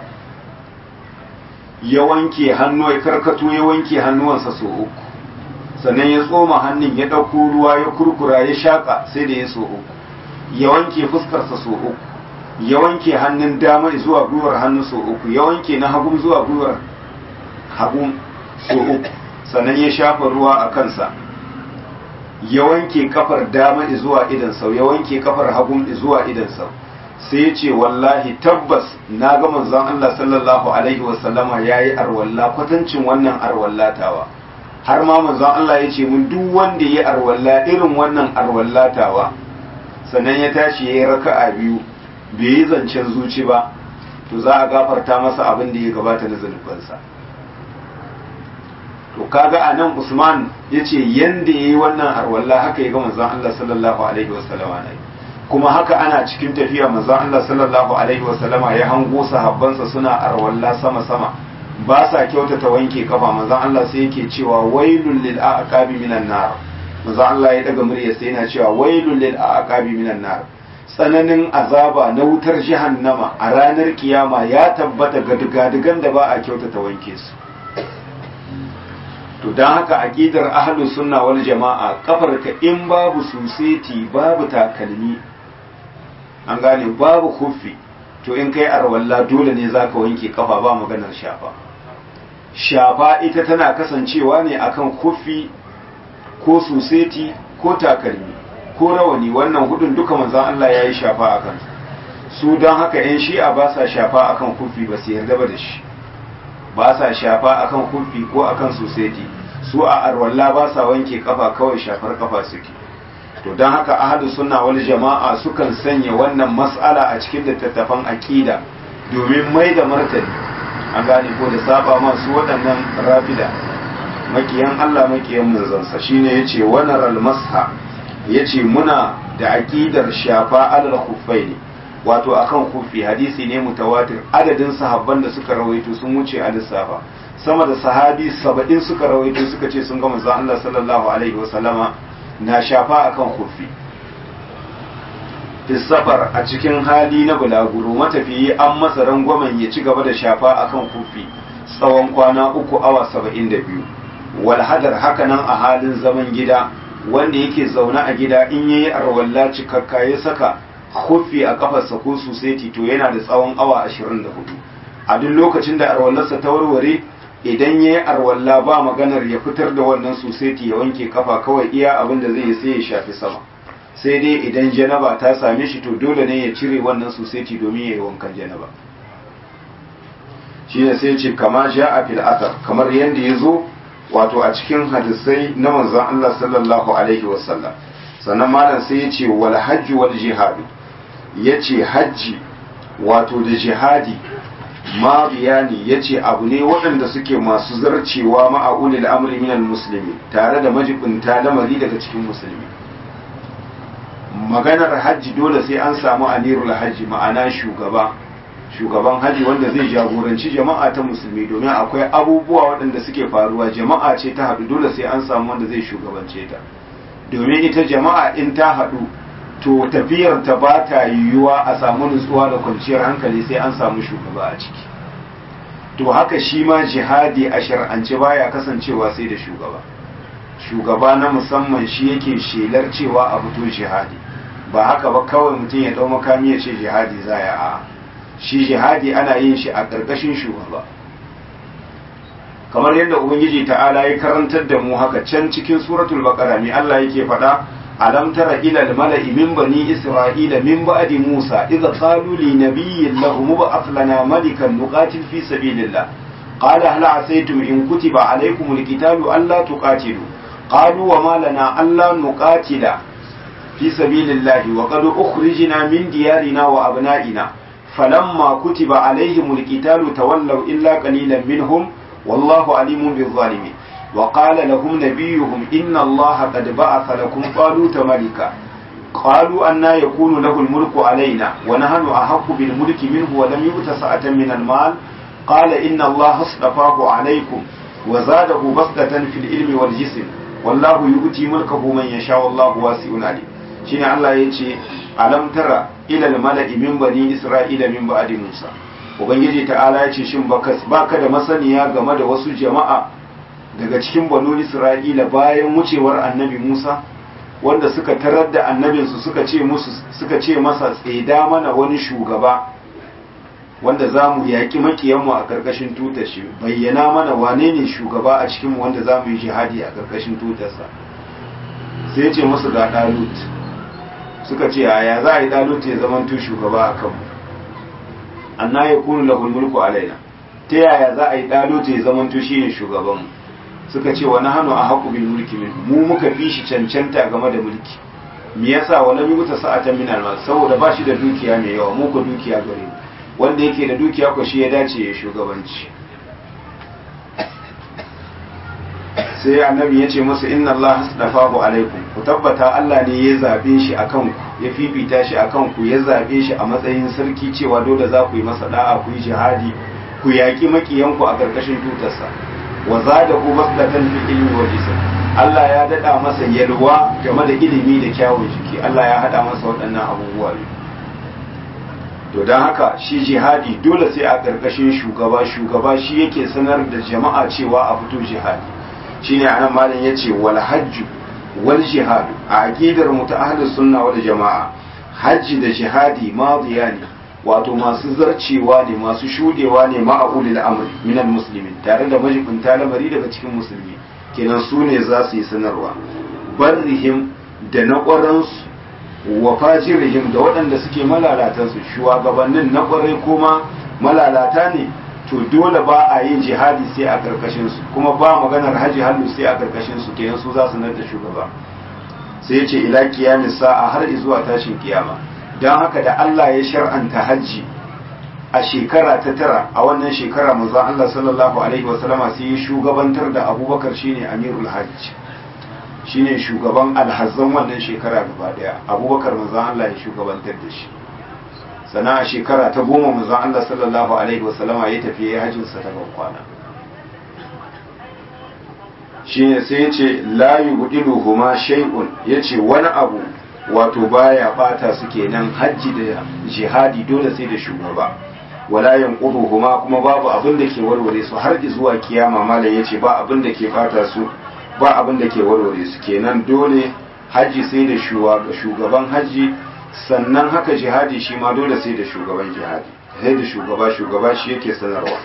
ya wanke hannu ya karkato ya wanke hannuwansa so uku sannan ya tsoma hannun ya ɗauko ruwa ya kurkura ya shaƙa sai da ya so uku ya wanke fuskarsa so uku ya wanke hannun dama zuwa gwiwar hannu so uku ya wanke na hagun zuwa gwiwar hagun so uku sannan ya shafa ruwa a kansa ya wanke kafar dama zuwa idan sau ya wanke kafar hagun zuwa idan sau sai ya ce wallahi tabbas na ga manzon Allah sallallahu alaihi wasallama yayi arwalla kwatancin wannan arwallatawa har ma manzon Allah ya ce mun duk wanda ya arwalla irin wannan arwallatawa sannan ya tashi ya yi raka'a biyu bai yi zancen zuci ba to za a gafarta masa abin da ya gabata na zanubansa to kaga a nan usman ya ce yanda ya yi wannan arwalla haka ya ga manzon Allah sallallahu alaihi wasallama na kuma haka ana cikin tafiya manzon Allah sallallahu alaihi wasallama ya hango sahabbansa suna arwalla sama sama ba sa kyautata wanke kafa manzon Allah sai yake cewa wailul lil aqabi minan nar manzon Allah ya daga murya sai yana cewa wailul lil aqabi minan nar tsananin azaba na wutar jahannama a ranar kiyama ya tabbata ga digadigan da ba a kyautata wanke su to don haka aqidar ahlus sunna wal jama'a kafarka in babu suseti babu takalmi an gane babu kuffi to in kai arwalla dole ne zaka wanke kafa ba maganar shafa shafa ita tana kasancewa ne akan kuffi ko suseti ko takalmi ko rawani wannan hudun duka manzon Allah ya yi shafa a kansu su don haka yan shi'a ba sa shafa akan kuffi ba su yarda ba da shi ba sa shafa akan kuffi ko akan suseti su a arwalla ba sa wanke kafa kawai shafar kafa suke to don haka ahadu sunna wal jama'a sukan sanya wannan mas'ala a cikin littattafan aqida domin mai da martani an gane ko da saba masu waɗannan rafida makiyan Allah makiyan manzansa shine yace wanaral masha yace muna da aqidar shafa alal khuffaini wato akan kufi hadisi ne mutawatir adadin sahabban da suka rawaito sun wuce a lissafa sama da sahabi saba'in suka rawaito suka ce sun ga manzon Allah sallallahu alaihi wasallama na shafa akan kufi safar a cikin hali na bulaguro matafiyi an masa rangwamen ya ci gaba da shafa akan kufi tsawon kwana uku awa saba'in da biyu walhadar hakanan a halin zaman gida wanda yake zaune a gida in yayi arwalla cikakka ya saka kufi a kafarsa ko suseti to yana da tsawon awa ashirin da hudu a duk lokacin da arwallarsa ta warware idan ya yi arwalla ba maganar ya fitar da wannan suseti ya wanke kafa kawai iya abin da zai yi sai ya shafi sama sai dai idan janaba ta same shi to dole ne ya cire wannan suseti domin ya yi wankan janaba shi ne sai ce kama sha a fil athar kamar yadda ya zo wato a cikin hadisai na manzon Allah sallallahu alaihi wasallam sannan malam sai ya ce wal hajji wal jihadi ya ce hajji wato da jihadi ma biyani ya ce abu ne waɗanda suke masu zarcewa ma'aulil amri minal musulmi tare da majibinta lamari daga cikin musulmi maganar hajji dole sai an samu amirul hajji ma'ana shugaba shugaban hajji wanda zai jagoranci jama'a ta musulmi domin akwai abubuwa waɗanda suke faruwa jama'a ce ta haɗu dole sai an samu wanda zai shugabance ta domin ita jama'a in ta haɗu to tafiyar ta ba ta yiwuwa a samu nutsuwa da kwanciyar hankali sai an samu shugaba a ciki to haka shi ma jihadi a shar'ance baya kasancewa sai da shugaba shugaba na musamman shi yake shelar cewa a fito jihadi ba haka ba kawai mutum ya dau makami ya ce jihadi za ya a shi jihadi ana yin shi a ƙarƙashin shugaba kamar yadda ubangiji ta'ala ya karantar da mu haka can cikin suratul baqara mi Allah yake faɗa alam tara ila al mala'i min bani isra'ila min ba'di musa idza qalu li nabiyyin lahum ba'ath lana malikan nuqatil fi sabilillah qala hal asaytum in kutiba alaykumul qitalu alla tuqatilu qalu wa ma lana alla nuqatila fi sabilillahi wa qad ukhrijna min diyarina wa abna'ina falamma kutiba alayhimul qitalu tawallaw illa qalilan minhum wallahu alimun bil zalimin وقال لهم نبيهم إن الله قد بعث لكم طالوت ملكا قالوا أنا يكون له الملك علينا ونحن أحق بالملك منه ولم يؤت سعة من المال قال إن الله اصطفاه عليكم وزاده بسطة في العلم والجسم والله يؤتي ملكه من يشاء والله واسع عليم شين الله يجي ألم ترى إلى الملأ من بني إسرائيل من بعد موسى ubangiji ta'ala ya ce shin baka da masaniya game da wasu jama'a daga cikin banu isra'ila bayan wucewar annabi musa wanda suka tarar da annabinsu suka ce musu suka ce masa tseda mana wani shugaba wanda za mu yaƙi makiyanmu a ƙarƙashin tutar shi bayyana mana wane ne shugaba a cikinmu wanda za mu yi jihadi a ƙarƙashin tutarsa sai ce musu ga ɗalut suka ce yaya za a yi ɗalut ya zama tu shugaba a kanmu anna ya kunu lahul mulku alaina ta yaya za a yi ɗalut ya zama tu shi ne shugabanmu suka ce wani hannu a haƙu bil mulki min mu muka fi shi cancanta game da mulki me yasa wala mi muta sa'atan min al saboda ba shi da dukiya mai yawa mu ko dukiya gare mu wanda yake da dukiya ko shi ya dace ya shugabanci sai annabi ya ce musu inna Allah hasdafahu alaikum ku tabbata Allah ne ya zabe shi akan ku ya fifita shi akan ku ya zabe shi a matsayin sarki cewa dole za ku yi masa da'a ku yi jihadi ku yaƙi makiyanku a ƙarƙashin tutarsa wa zadahu basdatan fi ilmi wa jism Allah ya dada masa yalwa game da ilimi da kyawun jiki Allah ya hada masa waɗannan abubuwa to don haka shi jihadi dole sai a ƙarƙashin shugaba shugaba shi yake sanar da jama'a cewa a fito jihadi shine anan malam yace wal hajju wal jihadu a aqidar mu ta ahlus sunna wal jama'a hajji da jihadi madiya ne wato masu zarcewa ne masu shudewa ne ma'ulil amri minal muslimin tare da majibinta lamari daga cikin musulmi kenan su ne za su yi sanarwa barrihim da na ƙwaransu wa fajirihim da waɗanda suke malalatansu shugabannin na ƙwarai kuma malalata ne to dole ba a yin jihadi sai a ƙarƙashin su kuma ba maganar haji hannu sai a ƙarƙashin su kenan su za su da shugaba sai ce ila kiyamis sa'a har zuwa tashin kiyama don haka da Allah ya shar'anta hajji a shekara ta tara a wannan shekara manzon Allah sallallahu alaihi wasallama sai ya shugabantar da Abubakar shine Amirul Hajj shine shugaban alhazzan wannan shekara gaba daya Abubakar manzon Allah ya shugabantar da shi sana a shekara ta goma manzon Allah sallallahu alaihi wasallama ya tafi ya hajjin sa ta kwana shine sai ya ce la yubdiluhuma shay'un yace wani abu wato baya bata su kenan hajji da jihadi dole sai da shugaba wala yanquduhuma kuma babu abin da ke warware su har zuwa kiyama malam yace ba abin da ke bata su ba abin da ke warware su kenan dole hajji sai da shugaban hajji sannan haka jihadi shi ma dole sai da shugaban jihadi sai da shugaba shugaba shi yake sanarwa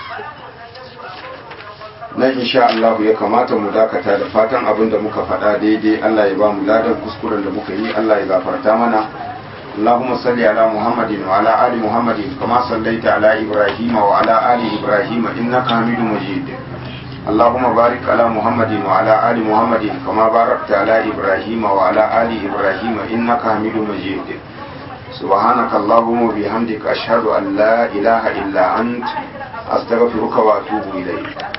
nan insha Allah ya kamata mu dakata da fatan abin da muka faɗa daidai Allah ya ba mu ladan kuskuren da muka yi Allah ya gafarta mana اللهم صل على محمد وعلى آل محمد كما صليت على إبراهيم وعلى آل إبراهيم إنك حميد مجيد اللهم بارك على محمد وعلى آل محمد كما باركت على إبراهيم وعلى آل إبراهيم إنك حميد مجيد سبحانك اللهم وبحمدك أشهد أن لا إله إلا أنت أستغفرك وأتوب إليك